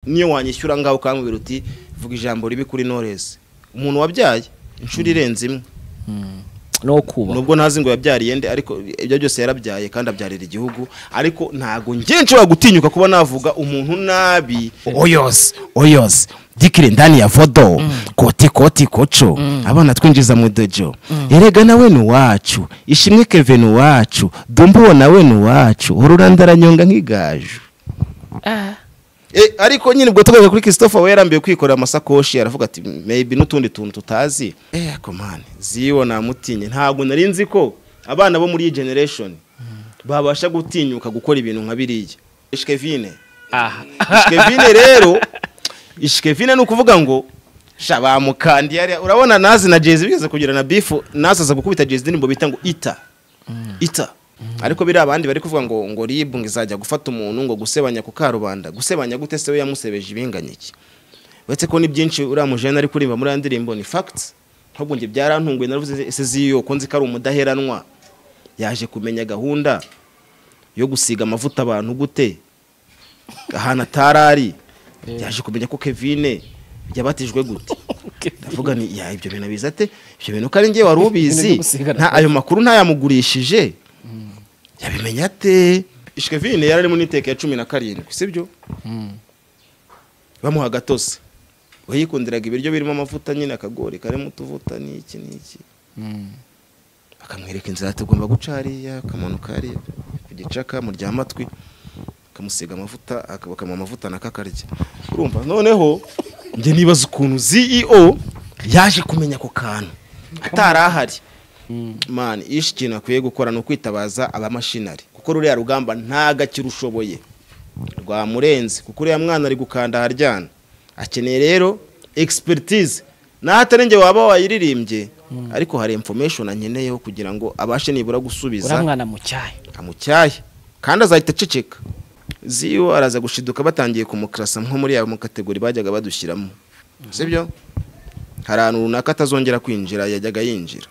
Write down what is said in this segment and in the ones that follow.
niyo wanyishyura ngaho ukambwira uti vuga ijambo ribi kuri noresi umuntu wabyaye inshuro irenze imwe no kubaho nubwo ntazi ngo yabyariye nde ariko ibyo byose yarabyaye kandi abyarira igihugu ariko ntago ngiye nshobora gutinyuka kuba navuga umuntu nabi oyoze oyoze dikire ndani ya vodo koti koti koco abana twinjiza mu dojo erega nawe ni uwacu ishimwe keve ni uwacu dumbuwo nawe ni uwacu ururandaranyonga nk'igaju Ah, Eh, ariko nyine ubwo tugaruka kuri Christopher we yarambiwe kwikorera amasakoshi aravuga ati maybe n'utundi tuntu tutazi eh komane ziwo namutinye ntabwo nari nzi ko abana bo muri iyi generation babasha gutinyuka gukora ibintu nka biriya Ishkevine aha. Ishkevine rero Ishkevine ni ukuvuga ngo sha bamukandiye ariya." urabona nazi na Jay-Z bigeze kugira na bifu nazi aza gukubita Jay-Z indirimbo bita ngo ita ita ariko biriya abandi bari kuvuga ngo ngo ribu ngo izajya gufata umuntu ngo gusebanya ku karubanda gusebanya gute se we yamusebeje ibinganya iki uretse ko ni byinshi uriya mujene ari kuririmba muri iyo ndirimbo ni facts ahubwo njye byarantunguye naravuze ese ziyo ko nzi ko ari umudaheranwa yaje kumenya gahunda yo gusiga amavuta abantu gute ahantu atarari yaje kumenya ko kevine yabatijwe gute ndavuga ni ya ibyo bintu abizi ate ibyo bintu ko ari njye wari Ibintu byo ubizi gusiga nta ayo makuru ntayamugurishije yabimenya ate ishikevine yari arimo n'iteka ya cumi na karindwi sibyo bamuha agatose we yikundiraga ibiryo birimo amavuta nyine akagori karimo utuvuta n'iki n'iki akamwereka inzira tugomba guca hariya akamanuka hariya ku gicaka mu matwi akamusiga amavuta aka- bakamuha amavuta na kakarya urumva noneho njye nibaza ukuntu CEO yaje kumenya ako kantu atari ahari mani ishi ikintu akwiye gukora ni ukwitabaza abamashinari kuko ruriya rugamba ntagakirushoboye rwamurenze kuko uriya mwana ari gukanda aharyana akeneye rero expertise naho atari njye waba wayiririmbye ariko hari information ankeneyeho kugira ngo abashe nibura gusubiza uriya mwana mu cyayi amucyaye kandi azahita aceceka ziyo araza gushiduka batangiye kumukirasa nko muri aya kategori bajyaga badushyiramo sibyo hari ahantu runaka atazongera kwinjira yajyaga yinjira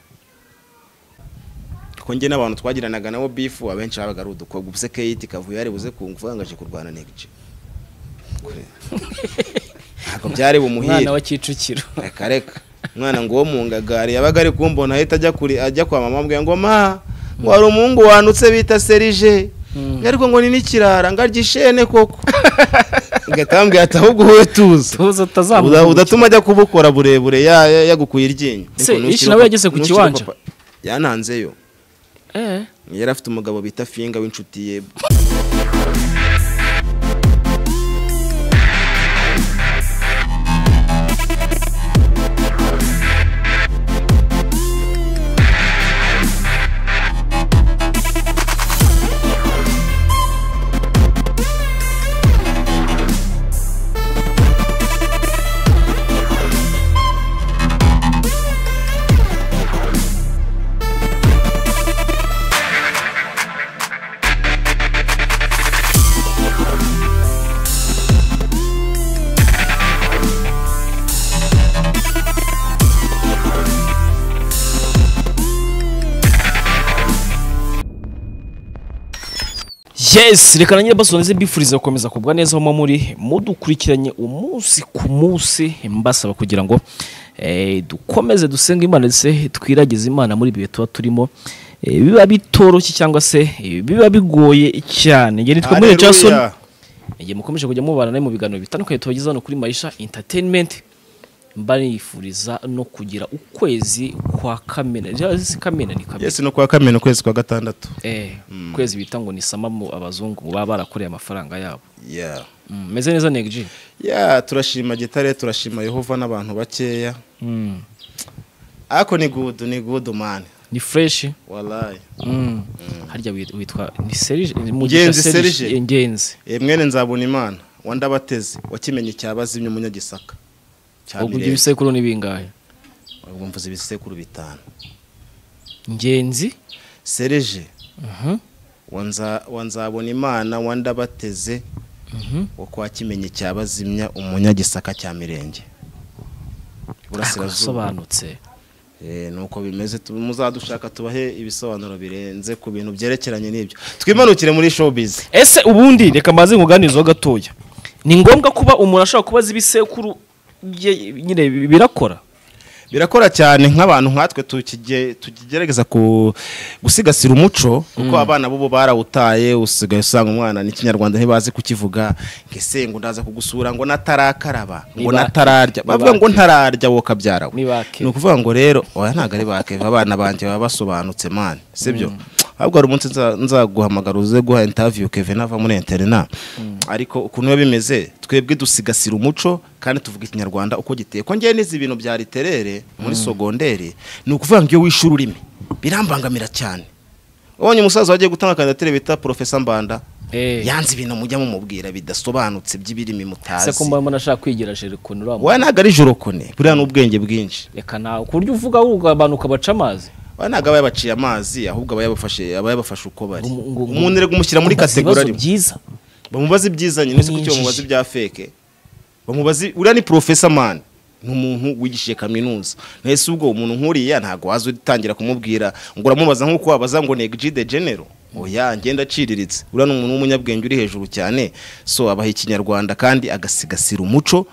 kuko njye n'abantu twagiranaga nabo bifu abenshi babaga ari udukobwa ubuse keyiti kavuyo yari buze kungufu yangaje kurwana negije Kure. ntabwo byari bumuhire umwana wa kicukiro reka reka umwana ngo uwo mu ngagari yabaga ari kumbona ahita ajya kuri ajya kwa mama ambwira ngo ma ngo hari umuhungu wandutse bita serije Mm. ariko ngo ni n'ikirara ngo arya ishene koko ngatambwiye ati ahubwo wowe tuza tuza Uda- utazamuka udatuma ajya kubukora burebure ya- ya- yagukuye iryinyo Se, Ariko Ishi nukiri nawe papa- yageze ku nukiri kiwanja? papa- yananzeyo Eh, yari afite umugabo bita finga w'inshuti ye yes reka na nyirabasonze mbifuriza gukomeza kugwa neza aho muba muri mudukurikiranye umunsi ku munsi mbasaba kugira ngo eh, dukomeze dusenga imana ndetse twiragize imana muri ibi bihe tuba turimo Eh, biba bitoroshye cyangwa se eh, biba bigoye cyane ngeni twe muri Haleluya. jason igihe mukomeje kujya mubana nawe mu biganiro bitandukanye tubagezaho hano kuri marisha entertainment mbanifuriza no kugira ukwezi kwa kamena si kamena ni kamena yesi no kwa kamena ukwezi kwa gatandatu eh, ukwezi bita ngo ni sama mu abazungu baba barakoreye amafaranga yabo yeah. Mm, meze neza negji ya turashima gitare turashima yehova n'abantu bakeya Mm, ako ni gudu ni gudu mani ni freshi walayi Mm, harya wit- witwa ni serije ni Mugisha Ngenzi Serije, Serije. eh, ngenzi Eh, mwene nzabona imana wa ndabateze wakimenye cyabazimye umunyagisaka cya ubwo ibyo Mirembe. ibisekuru ni bingahe ubwo mvuze ibisekuru bitanu ngenzi sereje Mhm, wa Nza- wa nzabona imana wa ndabateze mhm. wo kwa kimenye cyabazimya umunyagisaka cya mirenge burasirazuba asobanutse Eh, nuko bimeze tu- muzadushaka tubahe ibisobanuro birenze ku bintu byerekeranye n'ibyo twimanukire muri showbiz ese ubundi reka mbaze nkuganizeho gatoya ni ngombwa kuba umuntu ashobora kuba azi ibisekuru bye nyine birakora birakora cyane nk'abantu nkatwe tukige- tukigerageza ku- gusigasira umuco kuko abana b'ubu barawutaye usigaye usanga umwana n'ikinyarwanda ntibazi kukivuga ngo ese ngo ndaza kugusura ngo natarakaraba ngo Niba- natararya niba- bavuga ngo ntararya wowe kabyara we Niba ke. ni ukuvuga ngo rero oya ntabwo ari bakeva abana banjye baba basobanutse mani sibyo ahubwo hari umunsi nza- nzaguhamagara uze guha intaviyu kevin ava muri interina ariko ukuntu biba bimeze twebwe dusigasira umuco kandi tuvuga ikinyarwanda uko giteye ko ngewe n'izi bintu bya literere muri sogonderi ni ukuvuga ngo iyo wishe ururimi birambangamira cyane ubonye umusaza wagiye gutanga kandidatire bita porofesa mbanda Eh. yanze ibintu mujya mumubwira bidasobanutse by'ibirimi mutazi ese ko mbona nashaka kwigira jerikoni uriya we ntabwo ari joro kone buriya ni ubwenge bwinshi reka nawe ku buryo uvuga wowe abantu ukabaca amazi aba ntabwo aba yabaciye amazi ahubwo aba yabafashe aba yabafashe uko bari Ngo- ngo- ngo- umuntu rero umushyira muri Bamubaza kategori ibibazo arimo byiza bamubaze ibyiza nyine ese kuki Nyinshi. bamubaze ibya feke bamubaze uriya ni porofesa mani ni umuntu wigishije kaminuza ese ubwo umuntu nk'uriya ntabwo waza utangira kumubwira ngo uramubaza nk'uko wabaza ngo negiji de genero oya ngenda aciriritse uriya ni umuntu w'umunyabwenge uri hejuru cyane so abaha ikinyarwanda kandi agasigasira umuco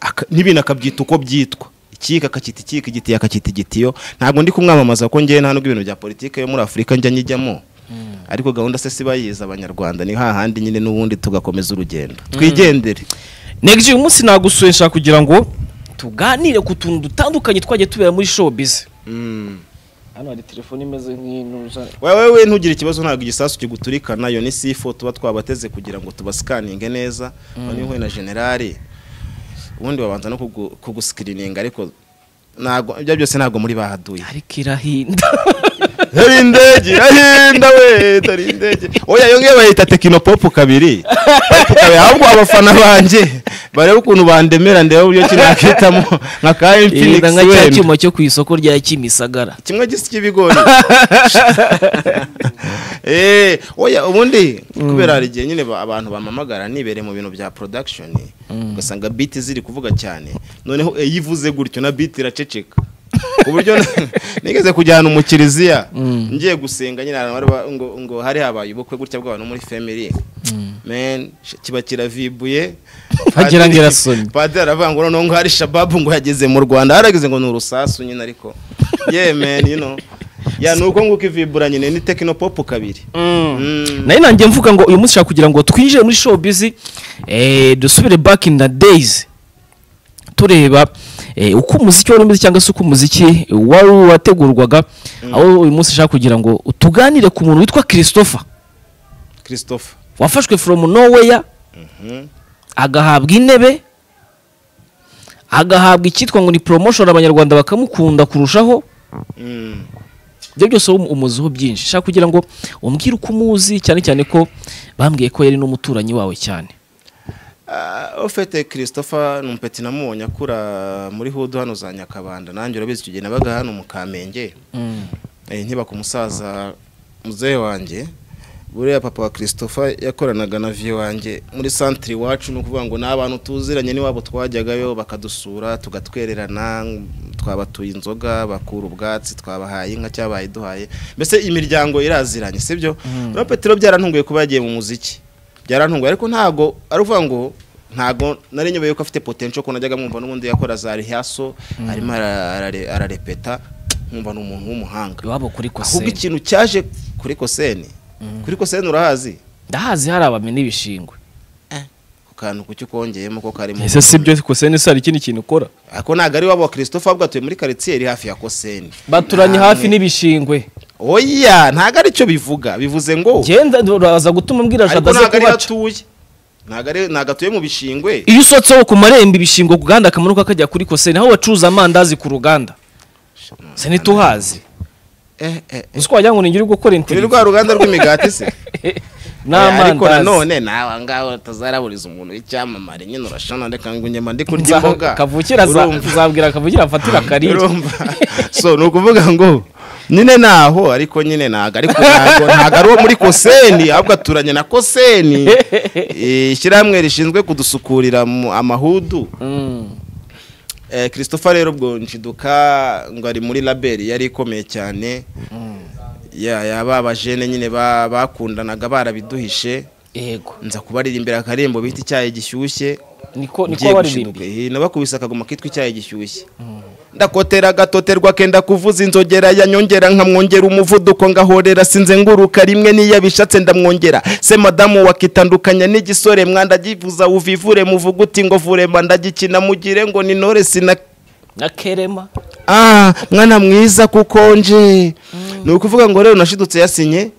aka- n'ibintu akabyita uko byitwa ikika akacyita ikika igitiyo akacyita igitiyo ntabwo ndi kumwamamaza ko ngewe nta nubwo ibintu bya politike yo muri afurika njya nyijyamo ariko gahunda se si bayizi abanyarwanda ni hahandi nyine n'ubundi tugakomeza urugendo twigendere negiji uyu munsi nagusuye nshaka kugira ngo tuganire ku tuntu dutandukanye twagiye tubera muri showbiz hano hari telefone imeze nk'intuza wewe we ntugire ikibazo ntabwo igisasu kiguturikana iyo ni sifo tuba twabateze kugira ngo tubasikaninge neza noneho uhuye na generali ubundi babanza no kugu- kugusikirininga ariko ntabwo ibyo byose ntabwo muri bahaduye ariko irahinda hari indege irahinda we hari indege oya iyo ngiyo bayita tekinopopu kabiri Popu kabiri, ahubwo abafana banjye barebe ukuntu bandemera ndebe uburyo ki nakitamo nka ka ihinda infinix nka cya wenda cyuma cyo ku isoko rya kimisagara kimwe gisa cy'ibigori eh oya ubundi kubera hari igihe nyine ba- abantu bamamagara nibereye mu bintu bya production ugasanga beat ziri kuvuga cyane noneho iyo ivuze gutyo na beat iraceceka ku buryo na- nigeze kujyana mu kiliziya ngiye gusenga nyine ahantu bari ba- ngo, ngo hari habaye ubukwe gutya bw'abantu muri family men sh- kiba kiravibuye Wagira ngo Padiri- irasomye. padiri aravuga ngo noneho ngo hari shababu ngo yageze mu rwanda harageze ngo ni urusasu nyine ariko yeah man you know ya ni uko nguko ivibura nyine ni tekinopopu kabiri Mm. nayo nanjye mvuga ngo uyu munsi nshaka kugira ngo twinjire muri showbiz eh, dusubire back in the days tureba eh, uko umuziki wari umeze cyangwa se uko umuziki wari wategurwaga aho uyu munsi nshaka kugira ngo tuganire ku muntu witwa christopher christophe wafashwe from nowhere agahabwa intebe agahabwa icyitwa ngo ni promotion abanyarwanda bakamukunda kurushaho Mm. ibyo byose wowe umuziho byinshi nshaka kugira ngo umbwire uko umuzi cyane cyane ko bambwiye ko yari n'umuturanyi wawe cyane Ah, ofete christopher ni umupeti namubonye akura muri hudu hano za nyakabanda nanjye urabizi icyo gihe nabaga hano mu kamenge Eh, nkibaka umusaza muzehe wanjye buriya papa wa christopher yakoranaga na viyo wanjye muri santire iwacu ni ukuvuga ngo ni abantu tuziranye n'iwabo twajyagayo bakadusura tugatwererana twabatuye inzoga bakura ubwatsi twabahaye inka cyangwa bayiduhaye mbese imiryango iraziranye sibyo rero petero byarantunguye kuba yagiye mu muziki byarantunguye ariko ntago ari ukuvuga ngo ntago nari nyobeye ko afite potential ko najyaga mwumva n'ubundi yakora za rehearsal arimo ara- arare- ararepeta nkumva ni umuntu w'umuhanga iwabo kuri kose ahubwo ikintu cyaje kuri koseni kuri koseni urahazi ndahazi hari abamena ibishingwe ku kantu kuki ukongeyemo ko karimo ese si byo kose se hari ikindi kintu ukora ako ntabwo ari wabo wa christophe ahubwo atuye muri karitsiye iri hafi ya koseni baturanye Namwe- hafi n'ibishingwe oya ntabwo ari cyo bivuga bivuze ngo genda uraza gutuma mbwira ariko jadaze ntabwo ariho kubaca atuye ntabwo ari- ntabwo atuye mu bishingwe iyo usotse wo ku marembo ibishingwe ku gahanda akamanuka kajya kuri kose aho bacuruza amandazi ku ruganda se ntituhazi eh, eh, eh. uzi ko wagira ngo ningiri gukora turi interiviyu rwa ruganda rw'imigati se Eh, ariko n'amandazi nanone nawe ngaho utazaraburiza umuntu w'icyamamare nyine urashona reka ngo nyuma ndi kurya imboga Nza- kavukira za- Urumva? zabwira kavukira afatira karire urumva so ni ukuvuga ngo nyine naho ariko nyine ntabwo ariko ntabwo ntabwo ari uwo muri koseni ahubwo aturanye na koseni Eh, ishyirahamwe rishinzwe kudusukurira mu amahudu Mm. Eh, christopher rero ubwo nshiduka ngo ari muri laberi yari ikomeye cyane ya ya ba bajene nyine ba- bakundanaga barabiduhishe yego nza kubaririmbira akarembo bita icyayi gishyushye niko niko ngiye gushiduka baririmbi Eh, nabakubise akagoma kitwa icyayi gishyushye ndakotera gatoterwa kenda kuvuza inzogera yanyongera nkamwongera umuvuduko ngahorera sinze nguruka rimwe niyo abishatse ndamwongera se madamu wakitandukanya n'igisore mwandagivuza uvivure muvuga uti ngo vurema ndagikina mugire ngo ninore sina na kerema ah mwana mwiza kuko nje ni ukuvuga ngo rero nashidutse yasinye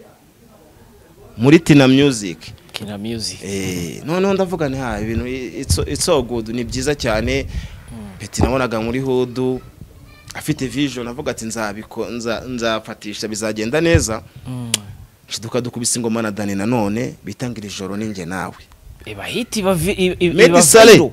muri tina music kina music Eh, noneho ndavuga nti ha ibintu i- it's so- it's so good ni byiza cyane peti nabonaga muri hudu afite vision avuga ati nzabiko nza- nzafatisha bizagenda neza shiduka dukubise ingoma na dani nanone bitangira ijoro ninjye nawe iba hit iba vi- i- i- iba medisale viral.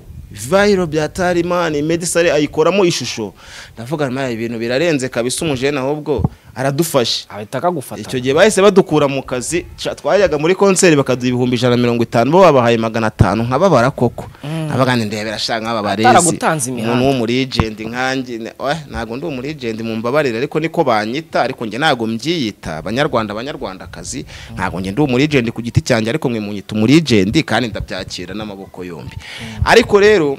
vayiro bya tarimani medisale ayikoramo ishusho ndavuga nta ibintu birarenze kabisa umujene ahubwo aradufashe ahita akagufata icyo gihe bahise badukura mu kazi ca- twajyaga muri konseri bakaduha ibihumbi ijana na mirongo itanu bo babahaye magana atanu nkababara koko abagana ndebera shaka nk'aba barezi Ataragutanze imihanda. umuntu w'umurijenti nkanjye ne- eh, ntabwo ndi umurijenti mumbabarire ariko niko banyita ariko njye ntabwo mbyiyita abanyarwanda abanyarwandakazi ntabwo njye ndi umurijenti ku giti cyanjye ariko mwe munyita umurijenti kandi ndabyakira n'amaboko yombi ariko rero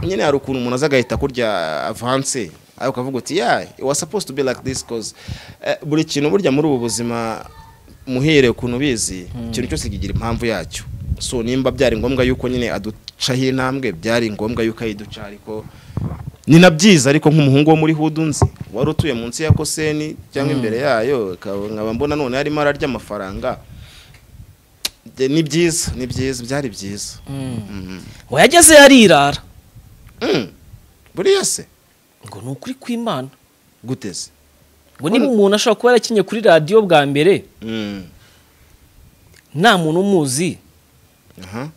nyine hari ukuntu umuntu aza agahita kurya avanse ariko ukavuga uti ya it was supposed to be like this cause eh, buri kintu burya muri ubu buzima muhere ukuntu ubizi ikintu cyose kigira impamvu yacyo so nimba byari ngombwa yuko nyine aducaho intambwe byari ngombwa yuko ayiduca ariko ni na byiza ariko nk'umuhungu wo muri hudu nzi wari utuye munsi ya koseni cyangwa imbere yayo ikaba- nkaba mbona none yarimo ararya amafaranga De- ni byiza ni byiza byari byiza Mhm. wayageze yarirara Mm. buriya se ngo ni ukuri kw'imana guteze ngo niba umuntu ashobora kuba yarakinye kuri radiyo bwa mbere Mm. nta muntu umuzi aha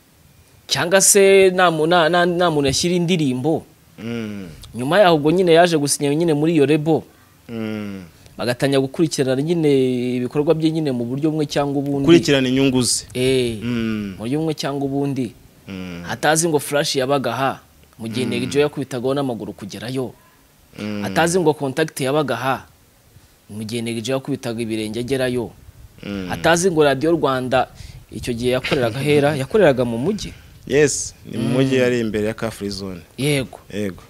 cyangwa se nta mu- nta- nta- nta muntu yashyira indirimbo Mm. nyuma yaho ubwo nyine yaje gusinya nyine muri iyo rebo Mm. bagatangira gukurikirana nyine ibikorwa bye nyine mu buryo bumwe cyangwa ubundi kurikirana inyungu ze Eh, Mm. mu buryo bumwe cyangwa ubundi Mm. atazi ngo furashi yabaga aha mu gihe Neg Joy yakubitagaho n'amaguru kugerayo Mm. atazi ngo kontakiti yabaga aha mu gihe Neg Joy yakubitaga ibirenge agerayo Mm. atazi ngo radiyo rwanda icyo gihe yakoreraga hera yakoreraga mu mujyi yes ni mu mujyi yari imbere ya ka free zone yego yego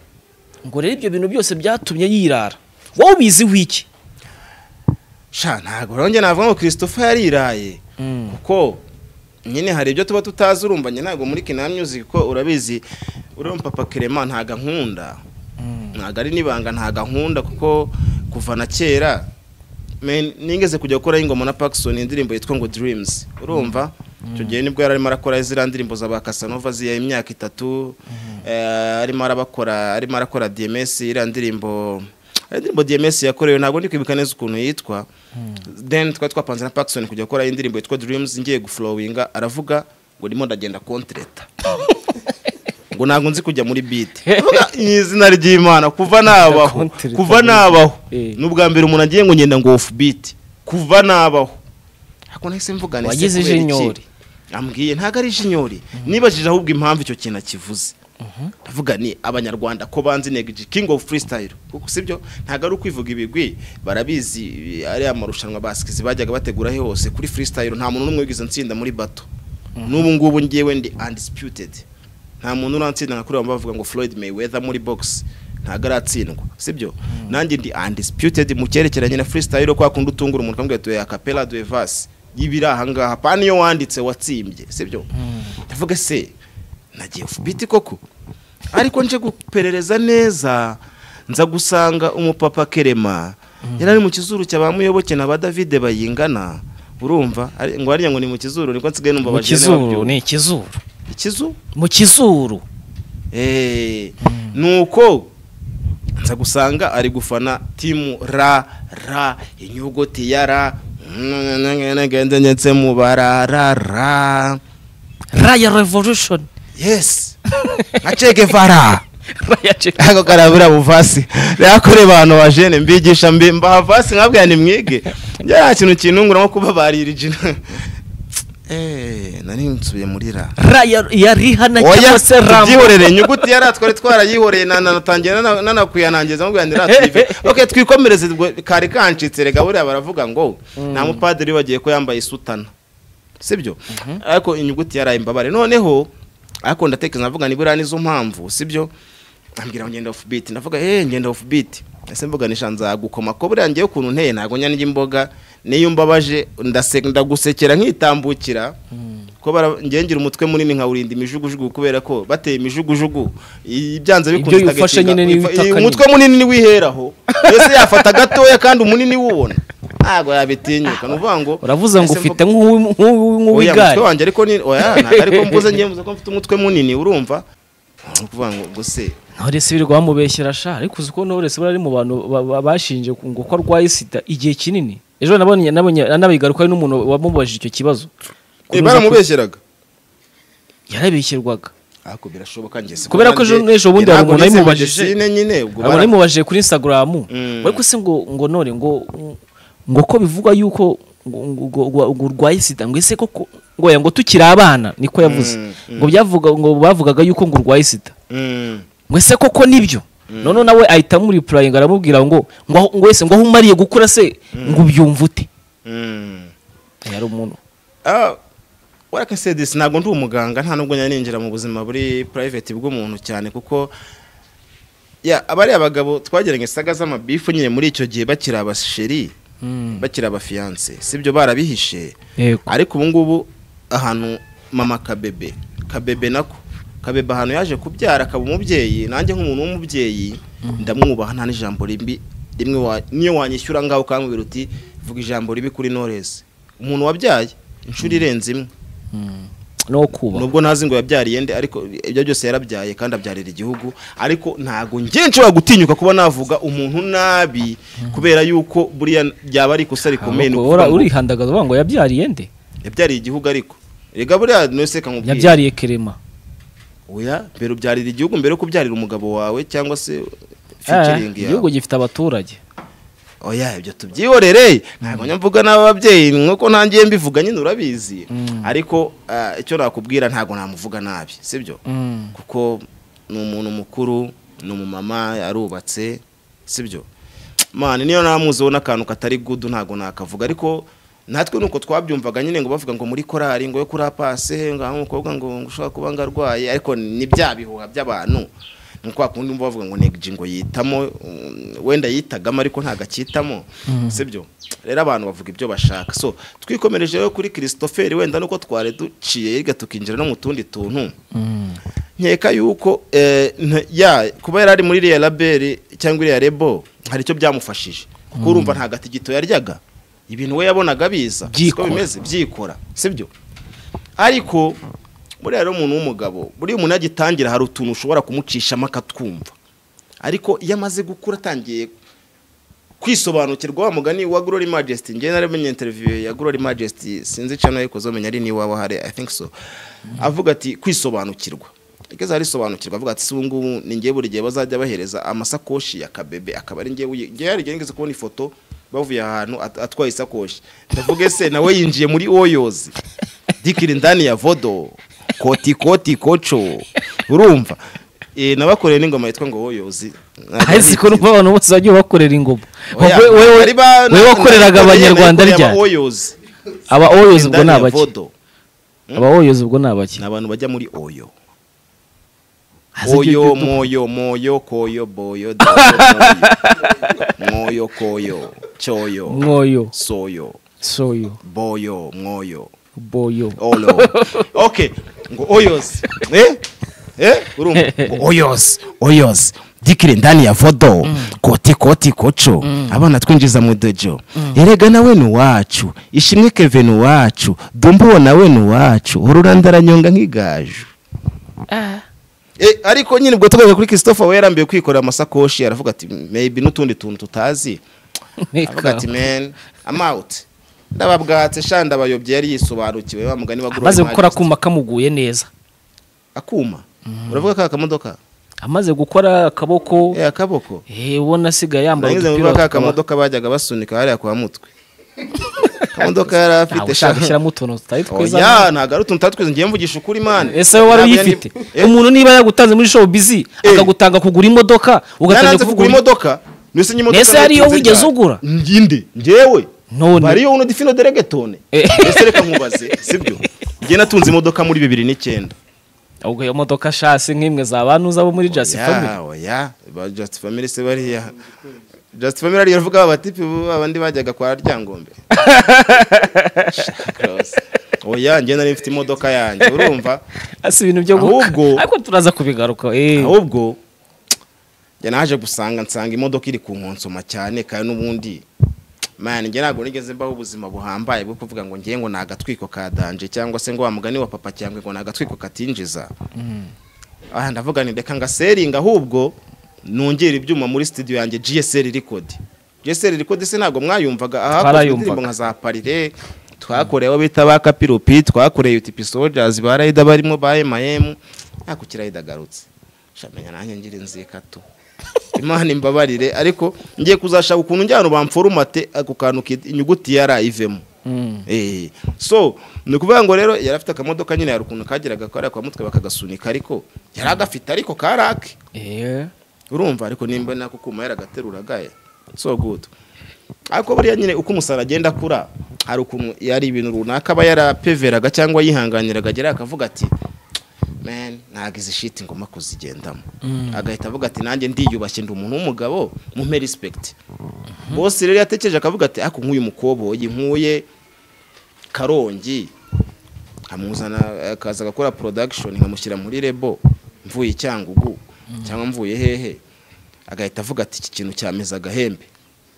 ngo rero ibyo bintu byose byatumye yirara wowe ubiziho iki sha ntabwo rero navuga ngo christopher yariraye kuko nyine hari ibyo tuba tutazi urumva njye ntabwo muri kina music ko urabizi uriya papa kerema ntago ankunda ntabwo ari n'ibanga ntago ankunda kuko kuva na kera men- nigeze kujya gukoraho ingoma na Paxson indirimbo yitwa ngo Dreams urumva icyo gihe nibwo yari arimo arakora ziriya ndirimbo za ba Casanova ziya imyaka itatu eh, arimo arabakora arimo arakora DMS iriya ndirimbo hari indirimbo DMS yakorewe ntabwo ndi kwibuka neza ukuntu yitwa then twari twapanze na Paxson kujya gukora indirimbo yitwa Dreams ngiye guflowinga aravuga ngo ndimo ndagenda kontreta ngo ntabwo nzi kujya muri beat Ndavuga, ni izina ry'imana kuva nabaho Kontreta. kuva nabaho Eh. ni ubwa mbere umuntu agiye ngo ngenda ngo off beat kuva nabaho ariko nahise mvuga nese Wagize kubera iki? ijinyori. ambwiye ntabwo ari ijinyori nibajije ahubwo impamvu icyo kintu akivuze ndavuga ni abanyarwanda ko banzi negiji king of freestyle kuko sibyo ntabwo ari ukwivuga ibigwi barabizi ari amarushanwa basikizi bajyaga bategura he hose kuri freestyle nta muntu n'umwe wigeze nsinda muri bato n'ubu ngubu ngewe ndi undisputed nta muntu urantsinda nka kuriya bavuga ngo Floyd Mayweather muri box ntabwo aratsindwa sibyo nanjye ndi undisputed mu cyerekeranye na freestyle kwa kundi utungura umuntu ukamubwira tuya capella de vas ibiri aha ngaha pa niyo wanditse watsimbye sibyo ndavuga se nagiye fubiti koko ariko nje guperereza neza nza gusanga umupapa kerema yari ari mu kizuru cya ba muyoboke na ba davide bayingana urumva ari- ngo hariya ngo ni mu kizuru niko nsigaye numva mu abajene kizuru babyumva. ni ikizuru ikizu mu kizuru Eh, nuko nza gusanga ari gufana timu ra ra inyuguti ya ra ngendetse mu bararara raya revolution yes nka Che Guevara raya check ako karabura buvasi rero kuri bantu bajene mbigisha mbi mbaha vasi nkabwira ni mwige nta kintu kintungura nko kuba baririgina eh nari nsubiye muri ra raya ya rihana cyangwa oya se ramu tubyihorere inyuguti yari twari twarayihoreye nanatangira nanakuyanangiza mubwira ndi rative ok twikomereze ubwo kari kancitse rega buriya baravuga ngo nta mupadiri bagiye ko yambaye isutana sibyo ariko inyuguti yaraye imbabare noneho ariko ndatekereza navuga nibura nizo mpamvu sibyo ambwira ngo ngenda off beat ndavuga eh ngenda off beat ese mvuga nishanza gukoma ko buriya ngewe ukuntu nteye ntago nyanirya imboga niyo mbabaje ndase- ndagusekera nkitambukira ko bara- ngewe ngira umutwe munini nkawurinda imijugujugu kubera ko bateye imijugujugu i- byanze bikunze Ibyo yufashe itagatinda. nyine niyo Uyifa- itaka umutwe munini niwiheraho mbese yafata gatoya kandi umunini wuwona ntago yabitinyuka ni ukuvuga ngo uravuze ngo ese ufite mvuga- nk'uwi- Oya, nk'uwi- nk'uw'igare umutwe wanjye ariko ni oya ntabwo ariko mvuze ngewe mvuze ko mfite umutwe munini urumva ni ukuvuga ngo ngo se ntore se birirwa bamubeshyera sha ariko uzi ko ntore se buriya ari mu bantu ba- ba- bashinje ku- ngo ko arwaye sida igihe kinini ejo nabonye nabonye anabigarukaho n'umuntu wamubajije icyo kibazo Eh, baramubeshyeraga yarabeshyerwaga ariko birashoboka njye siko Kubera ko ejo- ejo bundi hari umuntu yamubajije. nyine ubwo abona bara- bimubajije kuri instagram Mm. ariko se ngo ngo none ngo ngo ko bivugwa yuko ngo- ngo ngo- ngo urwaye sida ngo ese koko ngo oya, ngo tukiri abana niko yavuze Mm, ngo byavuga ngo bavugaga yuko ngo urwaye sida Mm. ngo ese koko nibyo none nawe ahita amuripurayinga aramubwira ngo ngo aho- ngo wese ngo aho umariye gukura se ngo ubyumve ute Mm. yari umuntu Ah, what I can say this ntabwo ndi umuganga nta nubwo njya ninjira mu buzima buri private bw'umuntu cyane kuko ya abari abagabo twageranye saga z'amabifu nyine muri icyo gihe bakiri abasheri bakiri abafiyanse sibyo barabihishe yego ariko ubu ngubu ahantu mama kabebe kabebe nako kabebe ahantu yaje kubyara akaba umubyeyi nanjye nk'umuntu w'umubyeyi ndamwubaha nta n'ijambo ribi rimwe wa- niyo wanyishyura ngaho ukambwira uti vuga ijambo ribi kuri noresi umuntu wabyaye inshuro irenze imwe no kuba nubwo ntazi ngo yabyariye nde ariko ibyo byose yarabyaye kandi abyarira igihugu ariko ntago njye nshobora gutinyuka kuba navuga umuntu nabi kubera yuko buriya ryaba ari ikosa rikomeye ni ukuvuga ngo urihandagaza uvuga ngo yabyariye nde yabyariye igihugu ariko rega buriya nose kamubwira yabyariye kerema oya mbere ubyarira igihugu mbere yo kubyarira umugabo wawe cyangwa se Eh, featuring igihugu yawe gifite abaturage oya ibyo tubyihorere ntabwo njya mvuga n'ababyeyi nk'uko ntangiye mbivuga nyine urabizi ariko ah, icyo nakubwira ntabwo namuvuga nabi sibyo kuko ni umuntu mukuru ni umumama yarubatse sibyo mani niyo namuziho n'akantu katari gudu ntabwo nakavuga ariko natwe nuko twabyumvaga nyine ngo bavuga ngo muri korari ngo yo kuri apase ngo aha umukobwa ngo ngo ushobora kuba ngo arwaye ariko ni bya bihuha by'abantu ni kwa kundi umva bavuga ngo negiji ngo yitamo um, wenda yitagamo ariko ntabwo akitamo sibyo rero abantu bavuga ibyo bashaka so twikomereje rero kuri christopher wenda nuko twari duciye yiga tukinjira no mu tundi tuntu nkeka yuko eh, nta- ya kuba yari ari muri iriya laberi cyangwa iriya rebo hari icyo byamufashije kuko urumva nta gatigito yaryaga ibintu we yabonaga biza siko Byikora. bimeze byikora sibyo ariko buriya rero umuntu w'umugabo buriya umuntu yagitangira hari utuntu ushobora kumucishamo akatwumva ariko iyo amaze gukura atangiye kwisobanukirwa wa mugani wa Glory Majesty njye naramenye interview ya Glory Majesty sinzi channel yiko zomenya ari ni wawe hari I think so avuga ati kwisobanukirwa igeze arisobanukirwa avuga ati si ubu ngubu ni njye buri gihe bazajya bahereza amasakoshi ya kabebe akaba ari njye uyi- njye yarigeze nigeze kubona ifoto bavuye ahantu at- atwaye isakoshi ndavuga ese nawe yinjiye muri oyozi dikiri ndani ya vodo koti koti koco urumva Eh, nabakoreye n'ingoma yitwa ngo oyozi ahise ko numva abantu bose bagiye bakorera ingoma Oya, Wowe- wowe- bari ba- wowe wakoreraga nari- abanyarwanda nari rya kureba Oyozi. aba oyozi ubwo ni Ndani ya abaki Vodo. aba oyozi ubwo ni abaki Ni abantu bajya muri oyo Haza iryo oyo duka. moyo moyo koyo boyo doyo, moyo. moyo koyo cyoyo mwoyo soyo soyo boyo mwoyo boyo olo okay ngo oyozi eh eh urumva ngo oyozi oyozi dikire ndani ya vodo koti koti koco abana twinjiza mu dojo erega nawe ni uwacu ishimwe keve ni uwacu dumbo nawe ni uwacu ururandaranyonga nk'igaju ah, Eh, ariko nyine ubwo tugaruka kuri Christopher we yarambiwe kwikorera amasakoshi aravuga ati maybe n'utundi tuntu tutazi avuga ati man I'm out ndababwatse sha ndabayobye yari yisobanukiwe wa mugani wa amaze Glory gukora Majesty. akuma kamuguye neza akuma uravuga ka kamodoka amaze gukora akaboko eh akaboko eh, ubona asigaye yambaye nagize udupira ngo ka tukaba- kamodoka bajyaga basunika hariya kwa mutwe kamodoka yari ntawe afite sha ushaka gushyiramo utuntu tutari twiza oya ntago ari utuntu tatwize ngiye mvugisha ukuri mani ese wowe wari uyifite umuntu niba yagutanze muri show bizi Eh. akagutanga kugura imodoka ugatangira yaranze kugura kugura imodoka nese nyimodoka Nese hariyo nayitunze wigeze ryari. ugura? Ndi- ndi ngewe none bariyo uno difino deregetone Eh. ese reka nkubaze sibyo njye natunze imodoka muri bibiri n'icyenda ahubwo iyo modoka shasi nk'imwe za bantu zabo muri just family Oya, oya ba just family se bariya just family ariyo avuga abatipi abandi bajyaga kwa ryangombe Cross. oya njye nari mfite imodoka yanjye urumva asi ibintu byo guhuka. Ahubwo- ariko turaza kubigaruka eh ahubwo njye naje gusanga nsanga imodoka iri ku nkonsoma cyane kandi n'ubundi man njye ntabwo nigeze mbaho ubuzima buhambaye bwo kuvuga ngo njye ngo ni agatwiko ka danje cyangwa se ngo wa mugani wa papa cyangwa ngo ni agatwiko katinjiza aha ndavuga ni reka ngaseringa ahubwo nongera ibyuma muri studio yanjye GSL record GSL record se ntabwo mwayumvaga aha Twarayumvaga. indirimbo nka za parire twakorewe bita ba kapiropi twakoreye UTP Soldiers ba Raida barimo ba MIM ako kirayida garutse shamenya nanjye ngira inziye kato Imana imbabarire ariko ngiye kuzashaka ukuntu njyana bamforumate ako kantu kid- inyuguti ya R ivemo Eh, so ni ukuvuga ngo rero yari afite akamodoka nyine hari ukuntu kageraga kariya kwa mutwe bakagasunika ariko yari agafite ariko karake eh urumva ariko nimba nako kuma yaragateruraga ye so good ariko buriya nyine uko umusaruro agenda akura hari ukuntu yari ibintu runaka aba yarapeveraga cyangwa yihanganiraga agera akavuga ati man ntabwo izi shiti ngomba kuzigendamo agahita avuga ati nanjye ndiyubashye ndi umuntu w'umugabo mumpe respect bose rero yatekereje akavuga ati ariko nk'uyu mukoboyi nkuye karongi nkamuzana akaza agakora production nkamushyira muri rebo mvuye i cyangugu cyangwa mvuye hehe agahita avuga ati iki kintu cyameze agahembe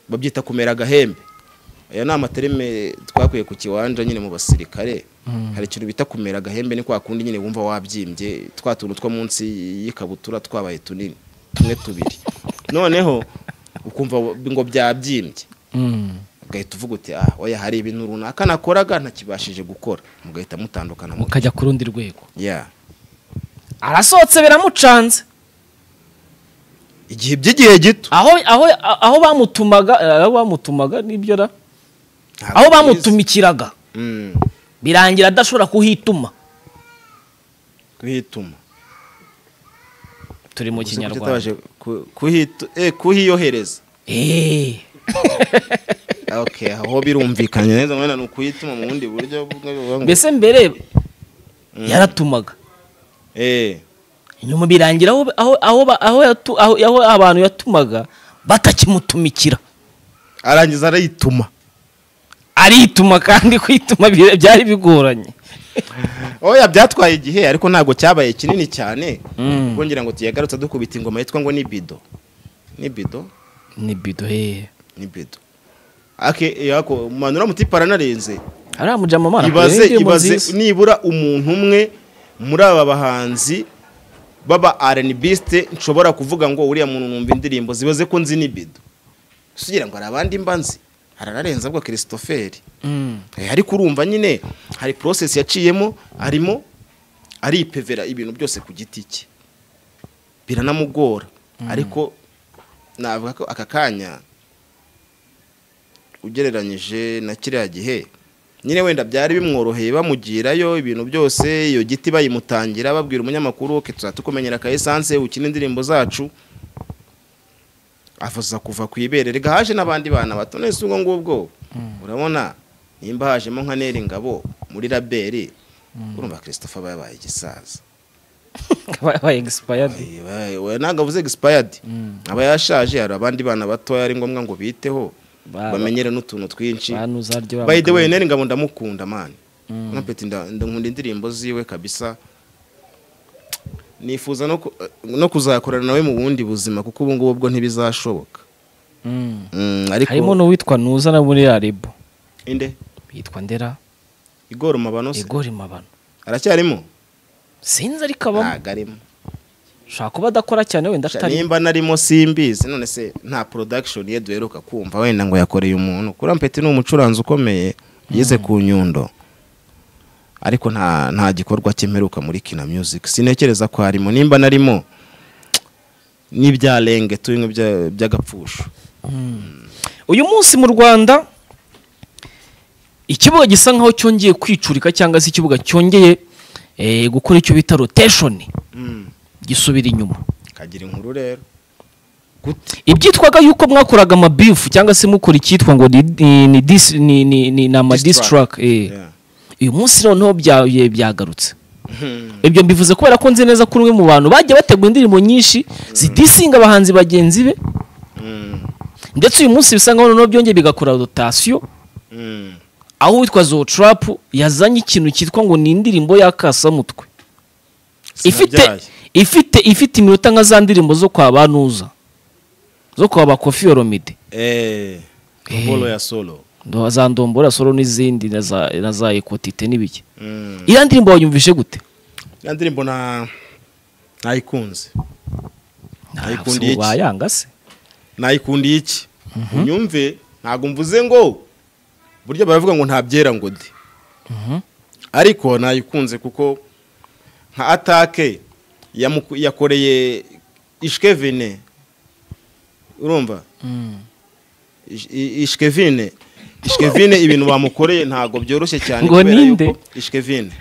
babyita kumera agahembe aya ni amaterime twakuye ku kiwanja nyine mu basirikare hari ikintu bita kumera agahembe ni kwa kundi nyine wumva wabyimbye twa tuntu two munsi y'ikabutura twabaye tunini tumwe tubiri noneho ukumva ngo byabyimbye mm ugahita uvuga uti ah oya hari ibintu runaka nakoraga ntakibashije gukora mugahita mutandukana mu mukajya ku rundi rwego yeah. arasohotse biramucanze igihe by'igihe gito aho aho aho bamutumaga aho bamutumaga nibyo ra aho bamutumikiraga mm, birangira adashobora kuhituma kuhituma turi mu Uzi ko kinyarwanda tutabaje ku- kuhitu- eh, kuhiyohereza eh okay aho birumvikanye neza mwene ni ukuyituma mu bundi buryo bumwe buvuga ngo- mbese mbere yaratumaga eh nyuma birangira aho aho aho ba- aho yatu- aho- aho abantu yatumaga batakimutumikira arangiza arayituma arituma kandi kwituma bi- byari bigoranye oya byatwaye igihe ariko ntabwo cyabaye kinini cyane ubwo ngira ngo tuyagarutse dukubita ingoma yitwa ngo ni bido ni bido ni bido hehe ni bido ake yako manura muti paranarenze ariya mujama amara ibaze ibaze nibura umuntu umwe muri aba bahanzi baba arenibisite nshobora kuvuga ngo uriya muntu numva indirimbo zibaze ko nzi n'ibido sugira ngo hari abandi mba nzi haranarenza bwa christopher Eh, ariko urumva nyine hari process yaciyemo arimo aripevera ibintu byose ku giti cye biranamugora ariko navuga ko aka kanya ugereranyije na kiriya gihe nyine wenda byari bimworoheye bamugirayo ibintu byose iyo giti bayimutangira babwira umunyamakuru ke tuzahita tukumenyera ka esanse ukina indirimbo zacu avuza kuva ku ibere rega haje n'abandi bana bato nese ubwo ngubwo urabona nimba hajemo nka neri ngabo muri raberi urumva christophe aba yabaye igisaza abaye egisipayadi Eh, we- ntabwo avuze expired aba yashaje hari abandi bana batoya ari ngombwa ngo biteho Ba- bamenyere n'utuntu twinshi banuzaryo by the way neri ngabo ndamukunda mani na peti nda- nda- nkunda indirimbo ziwe kabisa nifuza no ku- no kuzakorana nawe mu bundi buzima kuko ubu ngubu bwo ntibizashoboka Mm, harimo ariko n'uwitwa nuza na muri aribo inde yitwa ndera igoroma banose igori mabano aracyarimo sinzi ariko abamo ntabwo arimo ushobora kuba adakora cyane wenda Sha, atari nimba narimo simbizi none se nta production ye duheruka kumva wenda ngo yakoreye umuntu kuri ampeti ni umucuranzi ukomeye yize ku nyundo ariko nta nta gikorwa cyemeruka muri kina music sinekereza ko harimo nimba narimo n'ibyarenge tubimwe bya- by'agapfusho uyu munsi mu rwanda ikibuga gisa nkaho cyongeye kwicurika cyangwa se ikibuga cyongeye eh, gukora icyo bita roteshoni gisubira inyuma kagira inkuru rero gute ibyitwaga yuko mwakoraga amabifu cyangwa se mukora icyitwa ngo ni- ni- ni dis- ni- ni- ni- ni amadistraka Yeah. uyu munsi noneho bya- byagarutse ibyo mbivuze kubera ko nzi neza ko uri umwe mu bantu bagiye bategura indirimbo nyinshi zidisinga abahanzi bagenzi be Mm, ndetse uyu munsi bisa nkaho noneho byongeye bigakora rotasiyo mm. aho uwitwa zotrapu yazanye ikintu cyitwa ngo ni indirimbo y'akasamutwe ifite Sinabyaye. ifite ifite iminota nka za ndirimbo zo kwa banuza zo kwa bakofi yoromide Eh, Eh. Bolo ya solo Ndo- za ndombora solo n'izindi na za na za ekotite n'ibiki Mm. iriya ndirimbo wayumvishe gute ya ndirimbo na nayikunze Nayikundiye iki? wayanga se nayikundiye iki unyumve ntabwo mvuze ngo burya baravuga ngo ntabyera ngo de ariko nayikunze kuko nka atake yamuku- yakoreye ishkevine urumva Ish- i- ishkevine ishkevine ibintu bamukoreye ntabwo byoroshye cyane Ngo kubera ninde? yuko ishkevine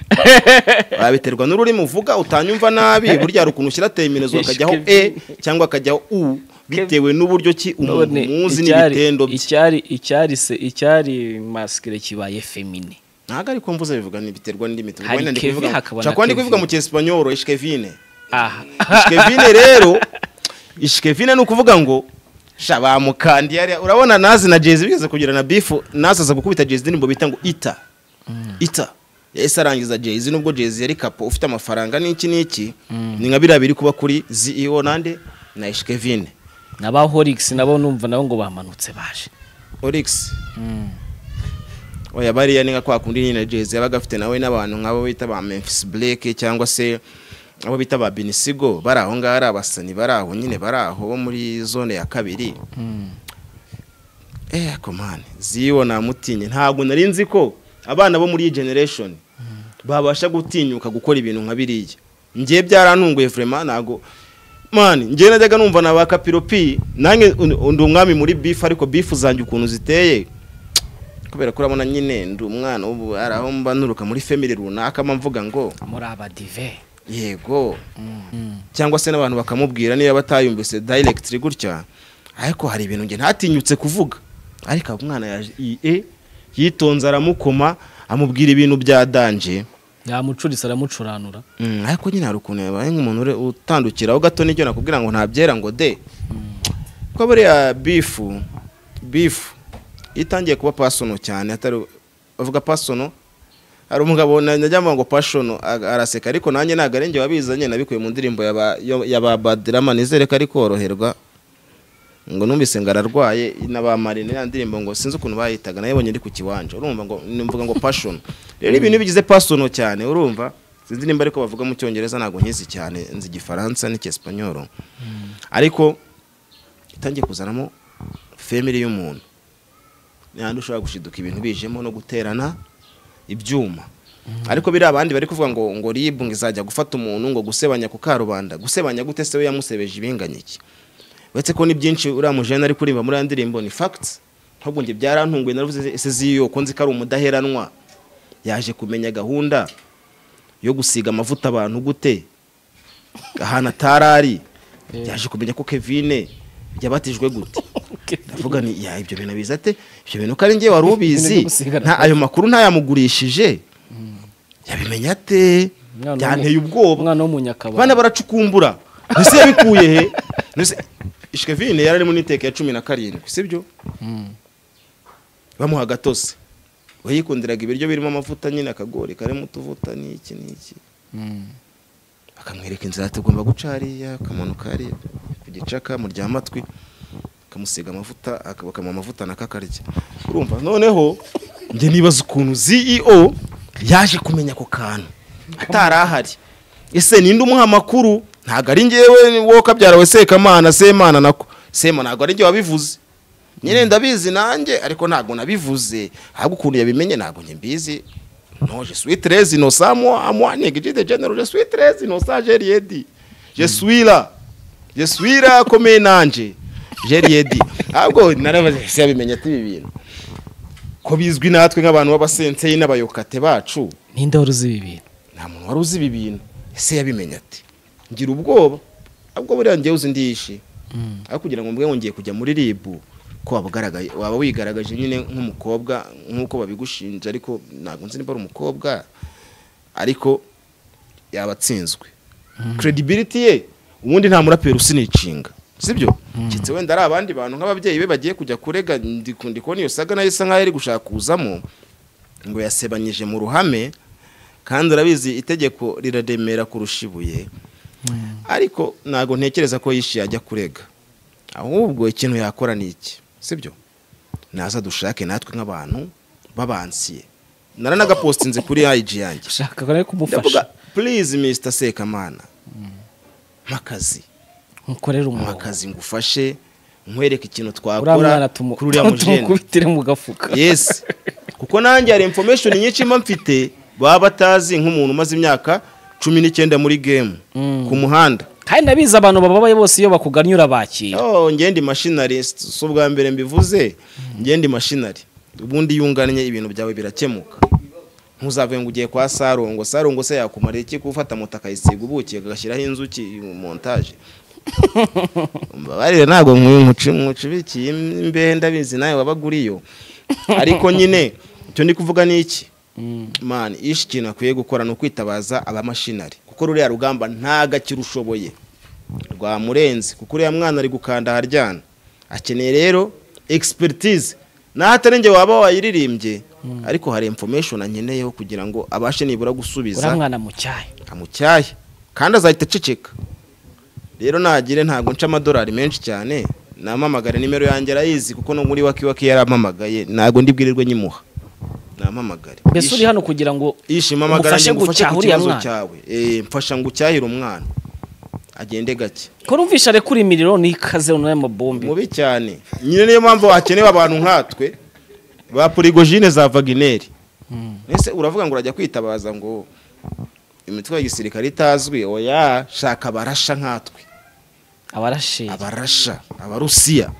babiterwa n'ururimi uvuga utanyumva nabi burya hari ukuntu ushyira teriminezo akajyaho e cyangwa akajyaho u bitewe n'uburyo ki umuntu None muzi icyari- n'ibitendo bye icyari icyari se icyari maskire kibaye femine ntabwo ariko mvuze bivuga biterwa n'indimi tuvuga, Hari wenda ndi Kevin kubivuga- hakaba na nshobora kuba ndi Kevin. kubivuga mu cyesipanyoro ishkevine aha ishkevine rero ishkevine ni ukuvuga ngo sha bamukandi yariya urabona nazi na jezi bigeze kugira na bifu nazi aza gukubita jezi indirimbo bita ngo ita ita yahise arangiza jezi nubwo jezi yari kapo ufite amafaranga n'iki n'iki ni nka biriya biri kuba kuri CEO nande na ishkevine naba horix nabo numva nabo ngo bamanutse baje orix oya bariya ni nka kwa kundi nyine jezi yabaga afite nawe n'abantu nk'abo bita ba memphis blake cyangwa se abo bita ba binisigo bari aho ngaho ari abasani bari aho nyine bari aho bo muri zone ya kabiri eh komane ziyo namutinye ntabwo nari nzi ko abana bo muri iyi generation babasha gutinyuka gukora ibintu nka biriya njye byarantunguye vraiment ntabwo mani njye najyaga numva na ba kapiropi nanjye un- ndi umwami muri bifu ariko bifu zanjye ukuntu ziteye kubera ko urabona nyine ndi umwana ubu hari aho mba nturuka muri family runaka mba mvuga ngo muri abadive yego cyangwa se n'abantu bakamubwira niba batayumvise directly gutya ariko hari ibintu njye ntatinyutse kuvuga ariko umwana yaje ie yitonze aramukoma amubwira ibintu bya danje yamucurisa aramucuranura Mm, ariko nyine hari ukuntu yabaye nk'umuntu ure- utandukiraho gato n'icyo nakubwira ngo ntabyera ngo de ko buriya bifu bifu itangiye kuba pasono cyane atari bavuga pasono hari umugabo na- najya mvuga ngo pashono a- araseka ariko nanjye ntabwo ari njye wabizanye nabikuye mu ndirimbo ya ba- yo- ya ba badirama nizere ko ari koroherwa ngo numvise ngo ararwaye na ba marina ya ndirimbo ngo sinzi ukuntu bayitaga nayibonye ndi ku kiwanja urumva ngo mvuga ngo passion rero ibintu iyo bigize passion cyane urumva sinzi nimba ariko bavuga mu cyongereza ntabwo nkizi cyane nzi igifaransa n'icyesipanyoro ariko itangiye kuzanamo family y'umuntu nihandi ushobora gushiduka ibintu bijemo no guterana ibyuma ariko biri abandi bari kuvuga ngo ngo ribu ngo izajya gufata umuntu ngo gusebanya ku karubanda gusebanya gute se we yamusebeje ibinganya iki uretse ko ni byinshi uriya mujene ari kuririmba muri ya ndirimbo ni facts ahubwo njye byarantunguye naravuze ese ziyo ko nzi ko ari umudaheranwa yaje kumenya gahunda yo gusiga amavuta abantu gute ahantu atarari yaje kumenya ko Kevine yabatijwe gute ndavuga ni ya ibyo bintu abizi ate ibyo bintu ko ari njye wari ubizi Ibintu byo gusigana. nta ayo makuru ntayamugurishije yabimenya ate Umwana w'umu- byanteye ubwoba umwana w'umunyakabara bana baracukumbura mbese yabikuye he mbese ishikevine yari ari mu niteka ya cumi na karindwi sibyo bamuha agatose we yikundiraga ibiryo birimo amavuta nyine akagori karimo utuvuta n'iki n'iki akamwereka inzira tugomba guca hariya akamanuka hariya ku gicaka muryamatwi akamusiga amavuta aka- bakamuha amavuta nakakarya urumva noneho njye nibaza ukuntu CEO yaje kumenya ako kantu atari ahari ese ninde umuha amakuru ntabwo ari njyewe wowe kabyarawe sekamana semana nako sema ntabwo ari njye wabivuze nyine ndabizi nanjye ariko ntabwo nabivuze ahubwo ukuntu yabimenye ntabwo njye mbizi no je suis très innocent moi à moi négligé de género je suis très innocent j'ai rien dit je suis là je suis là comme un ange j'ai rien dit ahubwo narabaze ese yabimenye ati ibi bintu ko bizwi natwe nk'abantu b'abasenseyi n'abayokate bacu ninde wari uzi ibi bintu nta muntu wari uzi ibi bintu ese yabimenye ati ngira ubwoba ubwo buriya njyewe uzi ndiyishe ariko kugira ngo mbe wongeye kujya muri ribu ko waba ugaragaye waba wigaragaje nyine nk'umukobwa nk'uko babigushinja ariko ntabwo nzi niba ari umukobwa ariko yaba atsinzwe credibility ye ubundi nta muraperi usinicinga sibyo kitse wenda ari abandi bantu nk'ababyeyi be bagiye kujya kurega ndi ndi kubona iyo saga nayo isa nk'aho ari gushaka kuzamo ngo yasebanyije mu ruhame kandi urabizi itegeko riraremera kurusha ibuye ariko ntabwo ntekereza ko yishiye ajya kurega ahubwo ikintu yakora ni iki sibyo naza dushake natwe nk'abantu babansiye naranagapostinze kuri IG yanjye ushaka ko nawe ndavuga kumufasha please Mr Sekamana mpakazi nkukorera umurongo mpakazi ngufashe nkwereke ikintu uriya twakora mwana tumu- kuri uriya mujene tumukubitire mu gafuka yes kuko nanjye hari information nyinshi mba mfite baba batazi nk'umuntu umaze imyaka cumi n'icyenda muri game ku muhanda kandi ndabizi abantu bababaye bose iyo bakugannye urabakira Oh, ngende mashinari si ubwa mbere mbivuze ngende mashinari ubundi iyo ungannye ibintu byawe birakemuka ntuzavuye ngo ugiye kwa sarongo sarongo se yakumara iki gufata moto akayisiga ubuki agashyiraho inzuki montage mbabarire ntabwo mwimuci- mwicubikiye imbehe ndabizi nawe wabaga uriyo ariko nyine icyo ndi kuvuga ni iki mani ishi ikintu akwiye gukora ni ukwitabaza abamashinari kuko ruriya rugamba nta gakira ushoboye rwamurenze kuko uriya mwana ari gukanda aharyana akeneye rero expertise naho atari njye waba wayiririmbye ariko hari information ankeneyeho kugira ngo abashe nibura uriya gusubiza mwana mucyaye amucyaye kandi azahita aceceka rero nagire ntabwo nca amadolari menshi cyane namamagare nimero yanjye arayizi kuko no muri waki waki yarampamagaye ntabwo ndibwirirwe nyimuha namamagare mbese uri hano kugira ngo yishima amagara umufashe njye ngufashe gucyaha ku uriya kibazo mwana. cyawe Eh, mfasha ngucyahire umwana agende gake ko numvisha arekura imiriro n'ikaze n'aya mabombi mubi cyane nyine niyo mpamvu hakenewe abantu nkatwe ba porigojine za vagineri ese uravuga ngo urajya kwitabaza ngo imitwe ya gisirikare itazwi oya shaka abarasha nkatwe abarashira abarasha abarusiya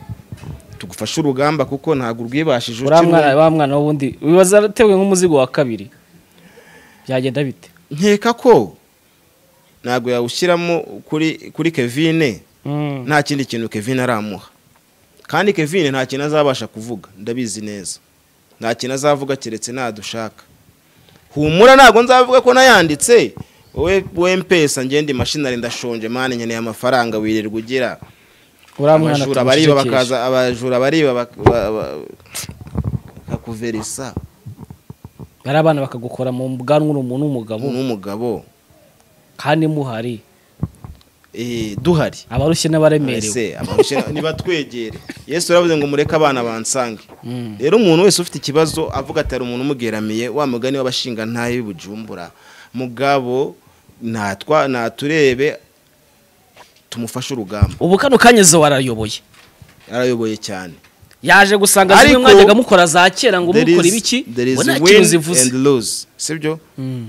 tugufashe urugamba kuko ntabwo urwibashije uriya ukimwe. mwana wa mwana w'ubundi wibaza atewe nk'umuzigo wa kabiri byagenda bite nkeka ko ntabwo yawushyiramo kuri kuri kevine nta kindi kintu kevin aramuha kandi kevin nta kintu azabasha kuvuga ndabizi neza nta kintu azavuga keretse nadushaka humura ntabwo nzavuga ko nayanditse wowe wowe mpesa ngende mashinari ndashonje mani nkeneye amafaranga wirirwa ugira uriya mwana abajura bariba tumushekeshe. bakaza abajura bariba bak- ba- ba- bakakuverisa hari abana bakagukora mu bwanwa umuntu w'umugabo n'umugabo kandi muhari Eh, duhari abarushye n'abaremerewe Ese abarushye niba twegere yesu yaravuze ngo mureke abana bansange Mm. rero umuntu wese ufite ikibazo avuga ati hari umuntu umugeramiye wa mugani w'abashinga ntayo w'ibujumbura mugabo natwa naturebe tumufashe urugamba ubu kano kanyeze warayoboye yarayoboye cyane yaje gusanga zimwe Ariko- mwajyaga mukora za kera ngo There mukora is- ibiki there is ngo nta win kintu zivuze and lose sibyo Mm.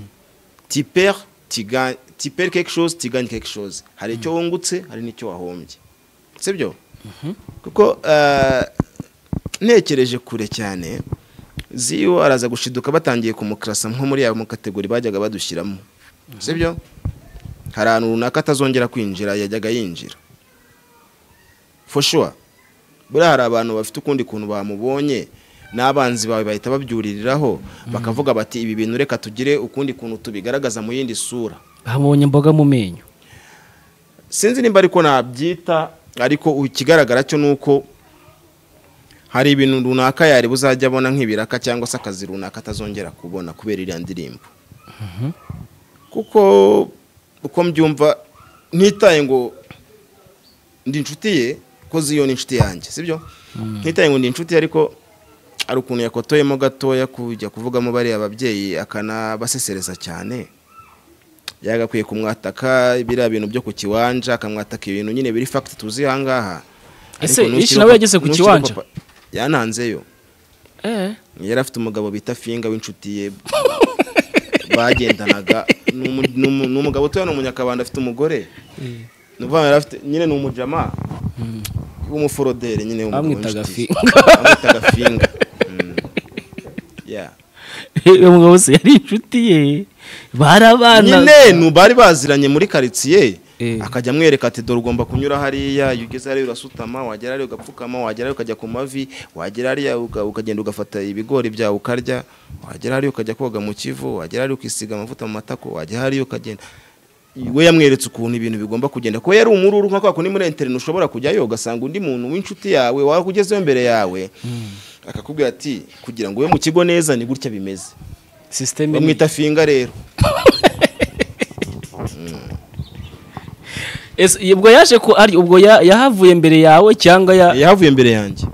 tipere tiga- tipere quelque chose tigagne quelque chose hari icyo wungutse hari n'icyo wahombye sibyo kuko eh, ntekereje kure cyane ziyo araza gushiduka batangiye kumukirasa nko muri ya kategori bajyaga badushyiramo sibyo hari ahantu runaka atazongera kwinjira yajyaga yinjira for sure buriya hari abantu bafite ukundi kuntu bamubonye n'abanzi bawe bahita babyuririraho bakavuga bati ibi bintu reka tugire ukundi kuntu tubigaragaza mu yindi sura hamubonye imboga mu menyo sinzi nimba ariko nabyita ariko ikigaragara cyo ni uko hari ibintu runaka yari buzajya abona nk'ibiraka cyangwa se akazi runaka atazongera kubona kubera iriya ndirimbo kuko uko mbyumva ntitaye ngo ndi inshuti ye ko ziyo ni inshuti yanjye sibyo ntitaye ngo ndi inshuti ye, ariko hari ukuntu yakotoyemo gatoya kujya kuvugamo bariya ababyeyi akanabasesereza cyane yagakwiye kumwataka biriya bintu byo ku kiwanja akamwataka ibintu nyine biri fagiti tuzi aha ngaha Ese Ariko nukiri Ishi nawe ko- yageze ku nukiri kiwanja? ko pa- yananzeyo Eh. yari afite umugabo bita finga w'inshuti ye bagendanaga Ni umu- ni umu- ni umugabo utuye hano mu nyakabanda afite umugore ni ukuvuga ngo yari afite nyine ni umujama w'umuforodere nyine w'umugabo Bamwitaga w'inshuti ye. Finga. bamwitaga finga Mm. Yeah. uyu mugabo se yari inshuti ye barabana nyine ni bari baziranye muri karitsiye akajya amwereka ati dore ugomba kunyura hariya iyo ugeze hariya urasutama wagera hariya ugapfukama wagera hariya ukajya ku mavi wagera hariya uga- ukagenda ugafata ibigori byawe ukarya wagera hariya ukajya koga mu kivu wagera hariya ukisiga amavuta mu matako wagera hariya ukagenda we yamweretse ukuntu ibintu bigomba kugenda kuba yari umururu nka kwa kundi muri interineti ushobora kujyayo ugasanga undi muntu w'inshuti yawe wakugezeho imbere yawe akakubwira ati kugira ngo ube mu kigo neza ni gutya bimeze sisiteme bamwita finga rero Ese ubwo yaje ko ari ubwo ya- yahavuye mbere yawe cyangwa ya yahavuye mbere yanjye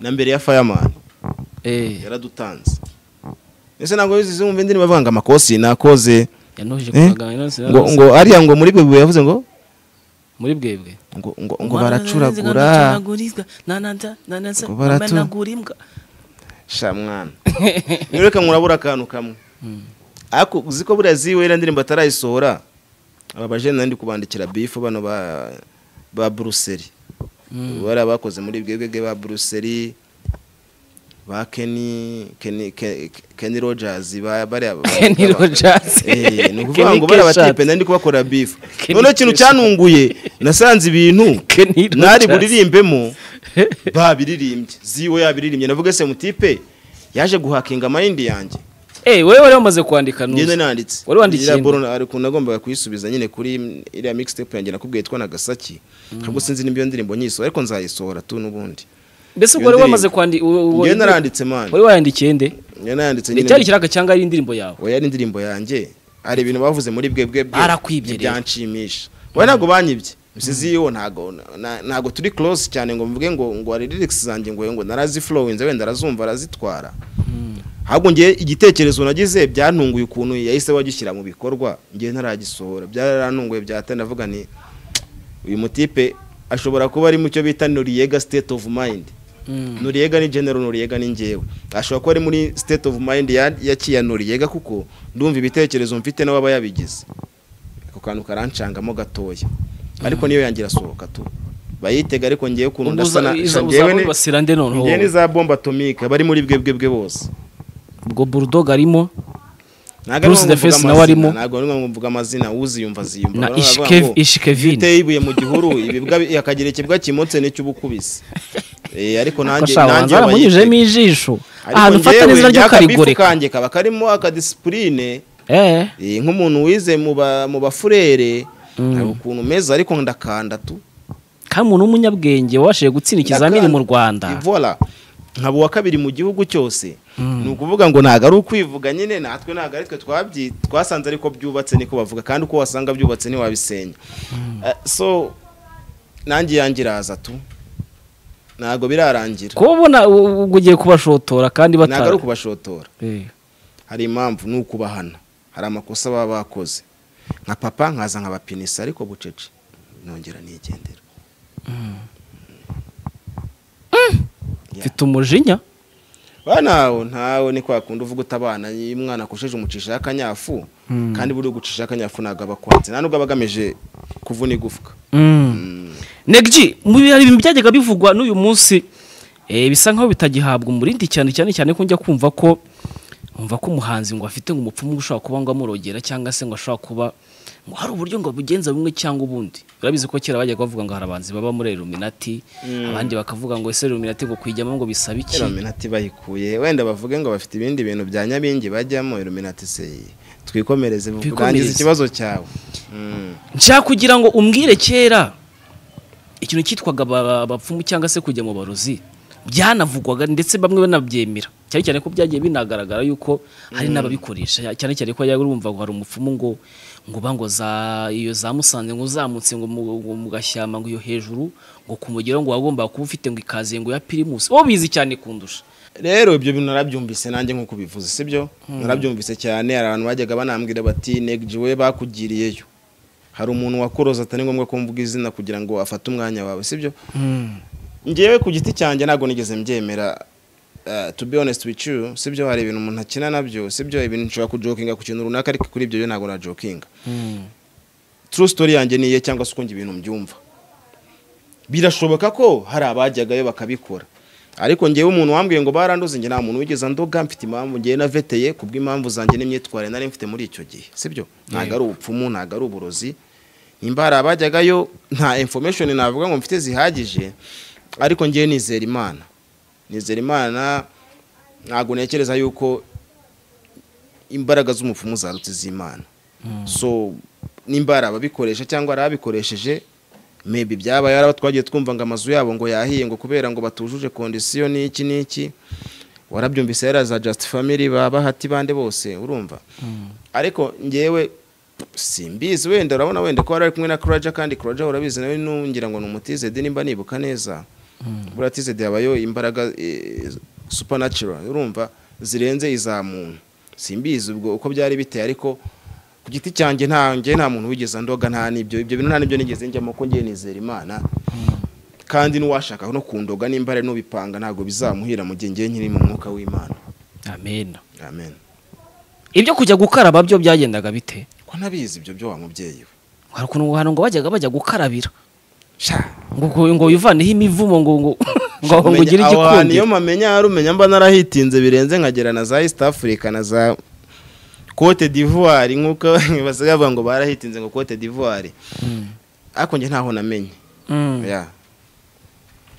na mbere ya fireman Eh, yaradutanze ese ntabwo bizi zumva indirimbo bavuga ngo amakosi nakoze yanoheje Eh? kugagana nanone ngo ngo ariya ngo muri bwe yavuze ngo muri bwebwe ngo ngo ngo baracuragura Ngo baratu- sha mwana rero reka murabura akantu kamwe ariko uzi ko buriya ziwe iriya ndirimbo atarayisohora aba bajene nandi kubandikira bifu bano ba ba buruseli bari abakoze muri bwebwe ba buruseli ba keni keni Ke- keni rogers ba bariya ba- Kenny ba- Rogers. Eh, ni ukuvuga Kenny ngo bari Keshat. abatipe nandi kubakora bifu Kenny noneho ikintu Keshat. cyanunguye nasanze ibintu Kenny nari Rogers. buririmbemo babiririmbye ziwe yabiririmbye navuga se mutipe yaje guhakinga amayindi yanjye eh wowe wari wamaze kwandika nuzi. ngende nanditse Wari wandikiye Iriya nde? bolo na- ariko nagombaga kuyisubiza nyine kuri iriya mixtape yanjye nakubwiye yitwa Nagasaki ahubwo sinzi nimba iyo ndirimbo nyisohora ariko nzayisohora tu n'ubundi mbese ubwo Iyo wari wamaze ndirimbo. kwandika ngende naranditse mani wari wayandikiye nde ngende naranditse ni nyine cyari kiraga cyangwa ari indirimbo yawe oya ari indirimbo yanjye hari ibintu bavuze muri bwe bwe bwe Barakwibye rero. byanshimisha wowe ntabwo banyibye misizi yo ntago na- ntago turi close cyane ngo mvuge ngo ngo hari lyrics zanjye ngo ngo naraziflowinze wenda arazumva arazitwara ahubwo ngiye igitekerezo nagize byantunguye ukuntu yahise bagishyira mu bikorwa ngiye ntaragisohora byarantunguye byahita ndavuga ni uyu mutipe ashobora kuba ari mu cyo bita Noriega state of mind Noriega ni general Noriega ni njyewe ashobora kuba ari muri state of mind ya, ya Kia Noriega kuko ndumva ibitekerezo mfite n'ababa yabigize ako kantu karancangamo gatoya ariko niyo yangira sohoka tu bayitega ariko ngiye ukuntu Ubwo ndasa uza- na iza- njyewe ni- uzabibasira nde noneho ngiye ni za bombe atomique bari muri bwe bwe bwe bose ubwo bulldog arimo Ntabwo Bruce ari ngombwa the Face mvuga nawe amazina, arimo. ntabwo ari ngombwa mvuga amazina uziyumva aziyumva na Baravuga ngo, ishikevine uteye ibuye mu gihuru ibibwa bi- akagira ikibwa kimotse n'icy'ubukubisi Eh, ariko nanjye nanjye abayitega. shabanza aramunyujemo ijisho ahantu ufata njyewe, neza ryo njya akabifu karigoreka kanjye kaba karimo akadisipurine eh eh, nk'umuntu wize mu ba- mu bafurere hari ukuntu meza ariko ndakanda tu kandi umuntu w'umunyabwenge wabashije gutsinda ikizamini mu Rwanda ivora nkaba uwa kabiri mu gihugu cyose ni ukuvuga ngo ntabwo ari ukwivuga nyine natwe ntabwo ari twe twabyi twasanze ariko byubatse niko bavuga kandi uko wasanga byubatse ntiwabisenya Eh, so nanjye yanjye iraza tu ntabwo birarangira kuba ubona u- ubwo ugiye kubashotora kandi ntabwo ari batari ukubashotora hari impamvu ni ukubahana hari amakosa baba bakoze nka papa nkaza nkabapinisa ariko bucece nongera nigendera mfite umujinya bana nawe ntawe ni kwa kundi uvuga utabana iyo umwana akojeje umucisha akanyafu kandi buri gucisha akanyafu ntabwo aba akwanze nta nubwo aba agamije kuvuna igufwa negji mu bihari ibintu byajyaga bivugwa n'uyu munsi eh, bisa nkaho bitagihabwa umurindi cyane cyane cyane ko njya kumva ko umva ko umuhanzi ngo afite ngo umupfumu ushobora kuba ngo amurogera cyangwa se ngo ashobora kuba ngo hari uburyo ngo abugenza bumwe cyangwa ubundi urabizi ko kera bajyaga bavuga ngo hari abahanzi baba muri Illuminati abandi bakavuga ngo ese Illuminati ngo kwijyamo ngo bisaba iki iluminati bayikuye wenda bavuge ngo bafite ibindi bintu bya nyabingi bajyamo iluminati se twikomereze Twikomereze. bwangiza ikibazo cyawe Mm. nshaka kugira ngo umbwire kera ikintu cyitwaga aba- abapfumu cyangwa se kujya mu barozi byanavugwaga ndetse bamwe banabyemera cyane cyane ko byagiye binagaragara yuko hari n'ababikoresha cyane cyane ko yari urumva ngo hari umupfumu ngo ngo ba ngo za iyo za musanze ngo uzamutse ngo mu, ngo mu gashyamba ngo iyo hejuru ngo ku mugero ngo wagombaga kuba ufite ngo ikaze ngo ya pirimusi wowe bizi cyane kundusha rero ibyo bintu narabyumvise nanjye nk'uko ubivuze sibyo narabyumvise cyane hari abantu bajyaga banambwira bati negiji we bakugiriyeyo hari umuntu wakoroza atari ngombwa ko mvuga izina kugira ngo afate umwanya wawe sibyo ngewe ku giti cyanjye ntabwo nigeze mbyemera eh, to be honest with you sibyo hari ibintu umuntu akina nabyo sibyo ibintu nshobora kujokinga ku kintu runaka ariko kuri ibyo yo ntabwo najokinga true story yanjye niye cyangwa se uko njye ibintu mbyumva birashoboka ko hari abajyagayo bakabikora ariko ngewe umuntu wambwiye ngo baranduze njye nta muntu wigeze andoga mfite impamvu ngewe naveteye ku bw'impamvu zanjye n'imyitwarire nari mfite muri icyo gihe sibyo ntabwo ari ubupfumu ntabwo ari uburozi nimba hari abajyagayo nta information navuga ngo mfite zihagije ariko ngewe nizera imana nizera imana ntabwo ntekereza yuko imbaraga z'umupfumu zarutse z'imana so nimba hari ababikoresha cyangwa hari ababikoresheje mebi byaba yari abo twagiye twumva ngo amazu yabo ngo yahiye ngo kubera ngo batujuje kondisiyo n'iki n'iki warabyumvise yari za just family ba bahati bande bose urumva ariko ngewe simbizi wenda urabona wenda ko wari kumwe na kuraja kandi kuraja urabizi nawe nungira ngo ni umutizedi nimba nibuka neza buriya tizedi yabayo imbaraga eh, supernatural urumva zirenze iza muntu simbizi ubwo uko byari biteye ariko ku giti cyanjye nta njye nta muntu wigeze andoga nta n'ibyo ibyo bintu nta n'ibyo nigeze njyamo ko ngiye nizera imana kandi n'uwashaka no kundoga nimba ari n'ubipanga ntabwo bizamuhira mu gihe ngiye nkiri mu mwuka w'imana amen amen ibyo kujya gukaraba byo byagendaga bite ko ntabizi ibyo byo wa mubyeyi we hari ukuntu hantu ngo bajyaga bajya gukarabira sha ngo ngo- ngo wivaneho imivumo ngo ngo ngo ngo Umenya- ugire aho hantu igikundi iyo mpamenya hari umenya mba narahitinze birenze nkagera na za east africa na za cote d'ivoire nk'uko basigaye bavuga ngo barahitinze ngo cote d'ivoire ariko njye ntaho namenye Mm. Yeah.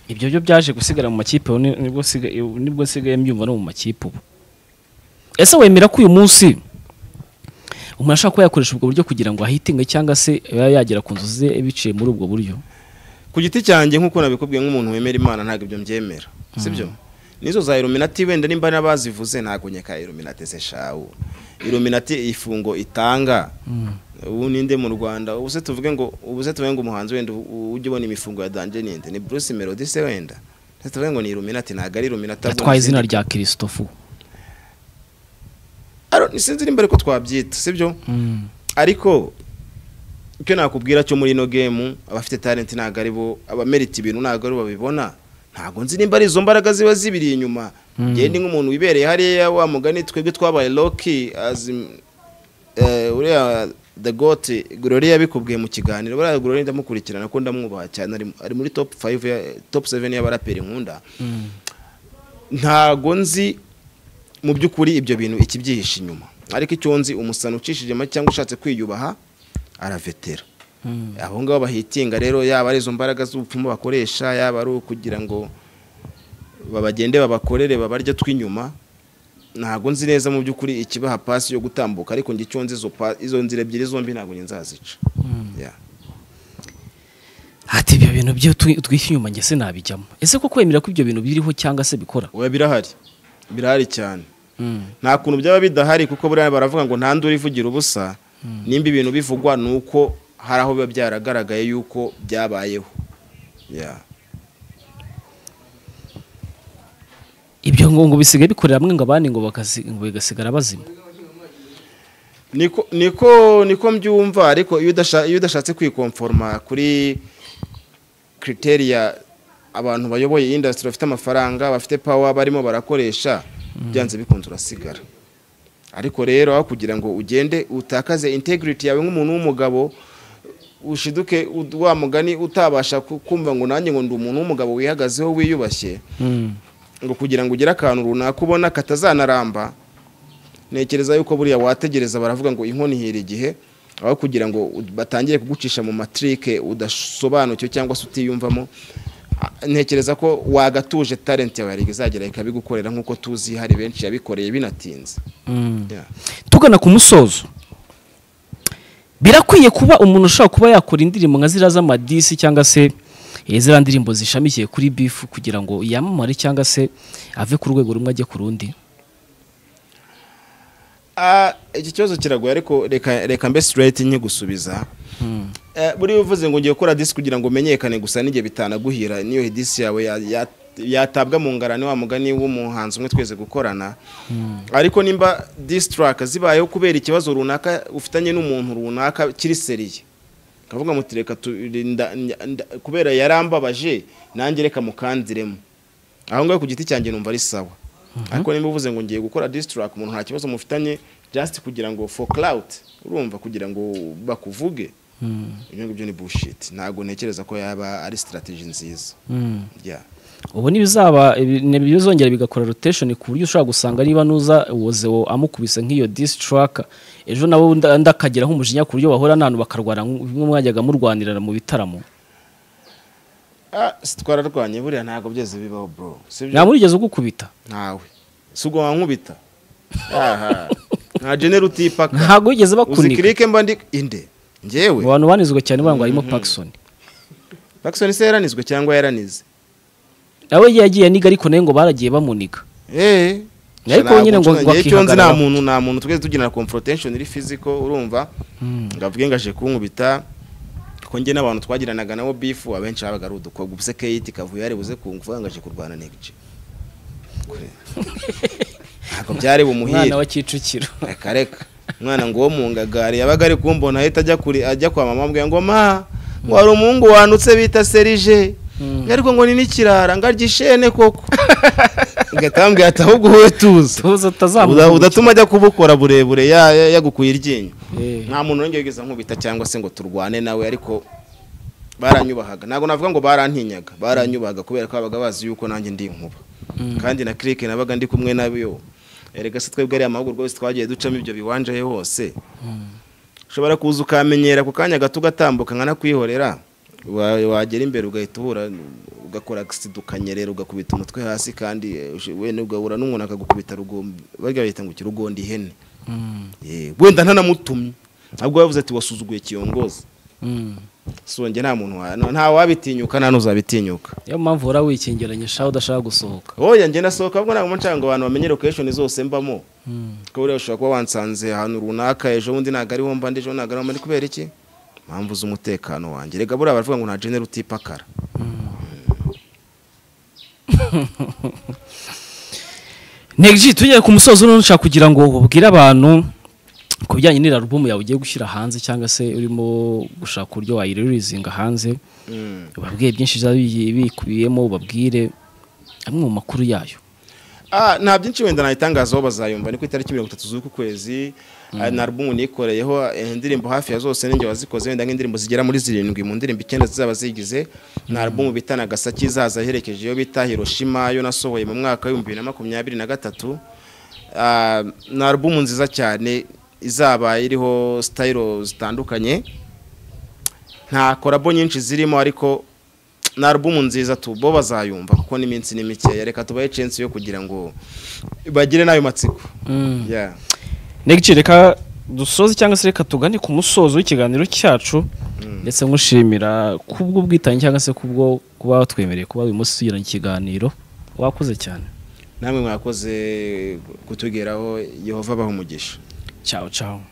ibyo byo byaje gusigara mu makipe ubu ni- nibwo siga- nibwo nsigaye mbyumva no mu makipe ubu ese wemera ko uyu munsi umuntu ashobora kuba yakoresha ubwo buryo kugira ngo ahitinge cyangwa se yaba yagera ku nzozi ze biciye muri ubwo buryo ku giti cyanjye nk'uko nabikubwiye nk'umuntu wemera imana ntabwo ibyo mbyemera sibyo nizo za iluminati wenda nimba n'abazivuze ntabwo nyeka iluminati se shawu iluminati ifungo itanga ubu ninde mu rwanda ubu se tuvuge ngo ubu se tuvuge ngo umuhanzi wenda u- u- ujya ubona imifungo ya danje ninde ni bruce melody se wenda se tuvuge ngo ni iluminati ntabwo ari iluminati yatwaye izina rya kirisitofu sinzi nimba ariko twabyita sibyo ariko icyo nakubwira cyo muri ino gemu abafite talenti ntabwo ari bo abamerita ibintu ntabwo ari bo babibona ntabwo nzi nimba ari izo mbaraga ziba zibiri inyuma ngende nk'umuntu wibereye hariya wa mugani twebwe twabaye loki azim- eh, uriya the got glory yabikubwiye mu kiganiro buriya glory ndamukurikirana ko ndamwubaha cyane ari- ari muri top 5 ya top 7 y'abaraperi nkunda ntago nzi mu by'ukuri ibyo bintu ikibyihishe inyuma ariko icyo nzi umusana ucishije make cyangwa ushatse kwiyubaha aravetera abo ngabo bahitinga rero yaba ari izo mbaraga z'ubupfumu bakoresha yaba ari ukugira ngo babagende babakorere babarya tw'inyuma ntago nzi neza mu by'ukuri ikibaha pasi yo gutambuka ariko njye icyo nzi izo pa- izo nzira ebyiri zombi ntabwo njye nzazica Yeah. ati ibyo bintu byo twishyu inyuma njye se nabijyamo ese ko kwemera ko ibyo bintu biriho cyangwa se bikora oya birahari birahari cyane nta kuntu byaba bidahari kuko buriya baravuga ngo nta nduru ivugira ubusa nimba ibintu bivugwa ni uko hari aho biba byaragaragaye yuko byabayeho Yeah. ibyo ngo ngo bisigaye bikorera hamwe ngo abandi ngo bakasi- ngo bigasigara bazima niko niko niko mbyumva ariko iyo udasha- iyo udashatse kwikomforma kuri criteriya abantu bayoboye industry bafite amafaranga bafite power barimo barakoresha byanze bikunze urasigara ariko rero aho kugira ngo ugende utakaze integrity yawe nk'umuntu w'umugabo ushiduke ud- wa mugani utabasha ku- kumva ngo nanjye ngo ndi umuntu w'umugabo wihagazeho wiyubashye ngo kugira ngo ugire akantu runaka ubona katazanaramba ntekereza yuko buriya wategereza baravuga ngo inkono ihira igihe aho kugira ngo u- batangire kugucisha mu matirike udasobanukiwe cyangwa se utiyumvamo a- ntekereza ko wagatuje talent yawe hari izagera ikabigukorera nk'uko tuzi hari benshi yabikoreye binatinze Yeah. tugana ku musozo birakwiye kuba umuntu ushobora kuba yakora indirimbo nka ziriya z'amadisi cyangwa se eh, ziriya ndirimbo zishamikiye kuri bifu kugira ngo yamamare cyangwa se ave ku rwego rumwe ajye ku rundi Ah, iki kibazo kiragoye ariko reka reka mbe straight nkigusubiza Eh, buriya uvuze ngo ngiye gukora disi kugira ngo umenyekane gusa n'igihe bitanaguhira niyo disi yawe ya- ya- yatabwa mu ngarani wa mugani w'umuhanzi umwe twese gukorana ariko nimba disi taraka zibayeho kubera ikibazo runaka ufitanye n'umuntu runaka kiri seriye kavuga muti reka turinda kubera yarambabaje nanjye reka mukanziremo aho ngaho ku giti cyanjye numva ari sawa ariko niba uvuze ngo ngiye gukora disitiraka umuntu nta kibazo mufitanye jasiti kugira ngo for cloud urumva kugira ngo bakuvuge ibyo ngibyo ni bullshit ntabwo ntekereza ko yaba ari sitarateji nziza Yeah. ubu ntibizaba ibi- ntibizongera bigakora rotation ku buryo ushobora gusanga niba nuza wozewo amukubise nk'iyo disi traka ejo nabo nda- ndakagira nk'umujinya ku buryo bahura n'ahantu bakarwara nk'umwe mwajyaga murwanirana mu bitaramo Ah, si twararwanye buriya ntabwo byose bibaho bro sibyo nta murigeze ugukubita ntawe si ubwo wankubita aha nta genera utipaka ntabwo wigeze uzi bakunika kirike mba ndi inde mu ngewe bantu banizwe cyane baravuga ngo harimo Parkinson Jackson se yaranizwe cyangwa yaranize nawe igihe yagiye niga ariko nawe ngo baragiye bamunika Eh, Ariko sha nyine ngo ntabwo nshaka- icyo nzi nta bakihagararaho. muntu nta muntu twese tugira confrontation iri physical urumva ngo avuge ngo aje kunkubita ko njye n'abantu twagiranaga nabo bifu abenshi babaga ari udukobwa ubuse Kate Kavuyo yaribuze kunguvuga ngo aje kurwana Next Kure. ntabwo byari bumuhire umwana wa Kicukiro reka reka umwana ngo uwo mu ngagari yabaga ari kumbona ahita ajya kuri ajya kwa mama ambwira ngo ma ngo hari umuhungu wanutse bita serije ariko ngo ni n'ikirara ngo arya ishene koko igahita bambwira ati ahubwo wowe tuza tuza Uda- atazamuka udatuma ajya kubukora burebure ya- ya- yagukuye iryinyo Eh. nta muntu wongeye kugeza nkubita cyangwa se ngo turwane nawe ariko baranyubahaga ntabwo navuga ngo barantinyaga baranyubahaga kubera ko babaga bazi yuko nanjye ndi inkuba kandi na kirike nabaga ndi kumwe nayo erega se twebwe ariya mahugurwa yose twagiye ducamo ibyo biwanja he hose ushobora kuza ukamenyera ku kanya gato ugatambuka nkanakwihorera wa- wagera imbere ugahita uhura ugakora agisida ukanyerera ugakubita umutwe hasi kandi eh, ushe- wenda ugahura n'umuntu akagukubita rugombe barya bahita ngo ukirugondi ihene Eh, wenda ntanamutumye ahubwo yavuze ati wasuzuguye kiyongozi Mm. songe nta muntu wa- nta wabitinyuka nta n'uzabitinyuka niyo mpamvu uhora wikingiranye shaho udashaka gusohoka oya njye ndasohoka ahubwo ntabwo nshaka ngo abantu bamenye location zose mbamo kuko buriya ushobora kuba wansanze ahantu runaka ejo bundi ntabwo ariho mba ndi ejo ntabwo ariho mba ndi kubera iki mpamvu z'umutekano wanjye reka buriya baravuga ngo nta genera utipakara Negji tujye ku musozo none nshaka kugira ngo ubwire abantu ku bijyanye n'iri album yawe ugiye gushyira hanze cyangwa se urimo gushaka uburyo wayiririzinga hanze ubabwiye byinshi bizaba bigiye bikubiyemo ubabwire amwe mu makuru yayo Ah, nta byinshi wenda nayitangazaho bazayumva ni ku itariki mirongo itatu z'uku kwezi Ah, na alubumu nikoreyeho eh, indirimbo hafi ya zose ninjye wazikoze wenda nk'indirimbo zigera muri zirindwi mu ndirimbo icyenda zizaba zigize na alubumu bita nagasaki izaza iherekeje iyo bita hiroshima yo nasohoye mu mwaka w'ibihumbi bibiri na makumyabiri na gatatu Ah, ni alubumu nziza cyane izaba iriho sitayiro zitandukanye nta korabo nyinshi zirimo ariko ni alubumu nziza tu bo bazayumva kuko n'iminsi ni mikeya reka tubahe censi yo kugira ngo bagire n'ayo matsiko Yeah. Negji reka dusoze cyangwa se reka tugane ku musozo w'ikiganiro cyacu ndetse nkushimira kubwo bwitange cyangwa se kubwo kuba watwemereye kuba uyu munsi tugirana ikiganiro wakoze cyane namwe mwakoze kutugeraho yehova abaha umugisha ciao ciao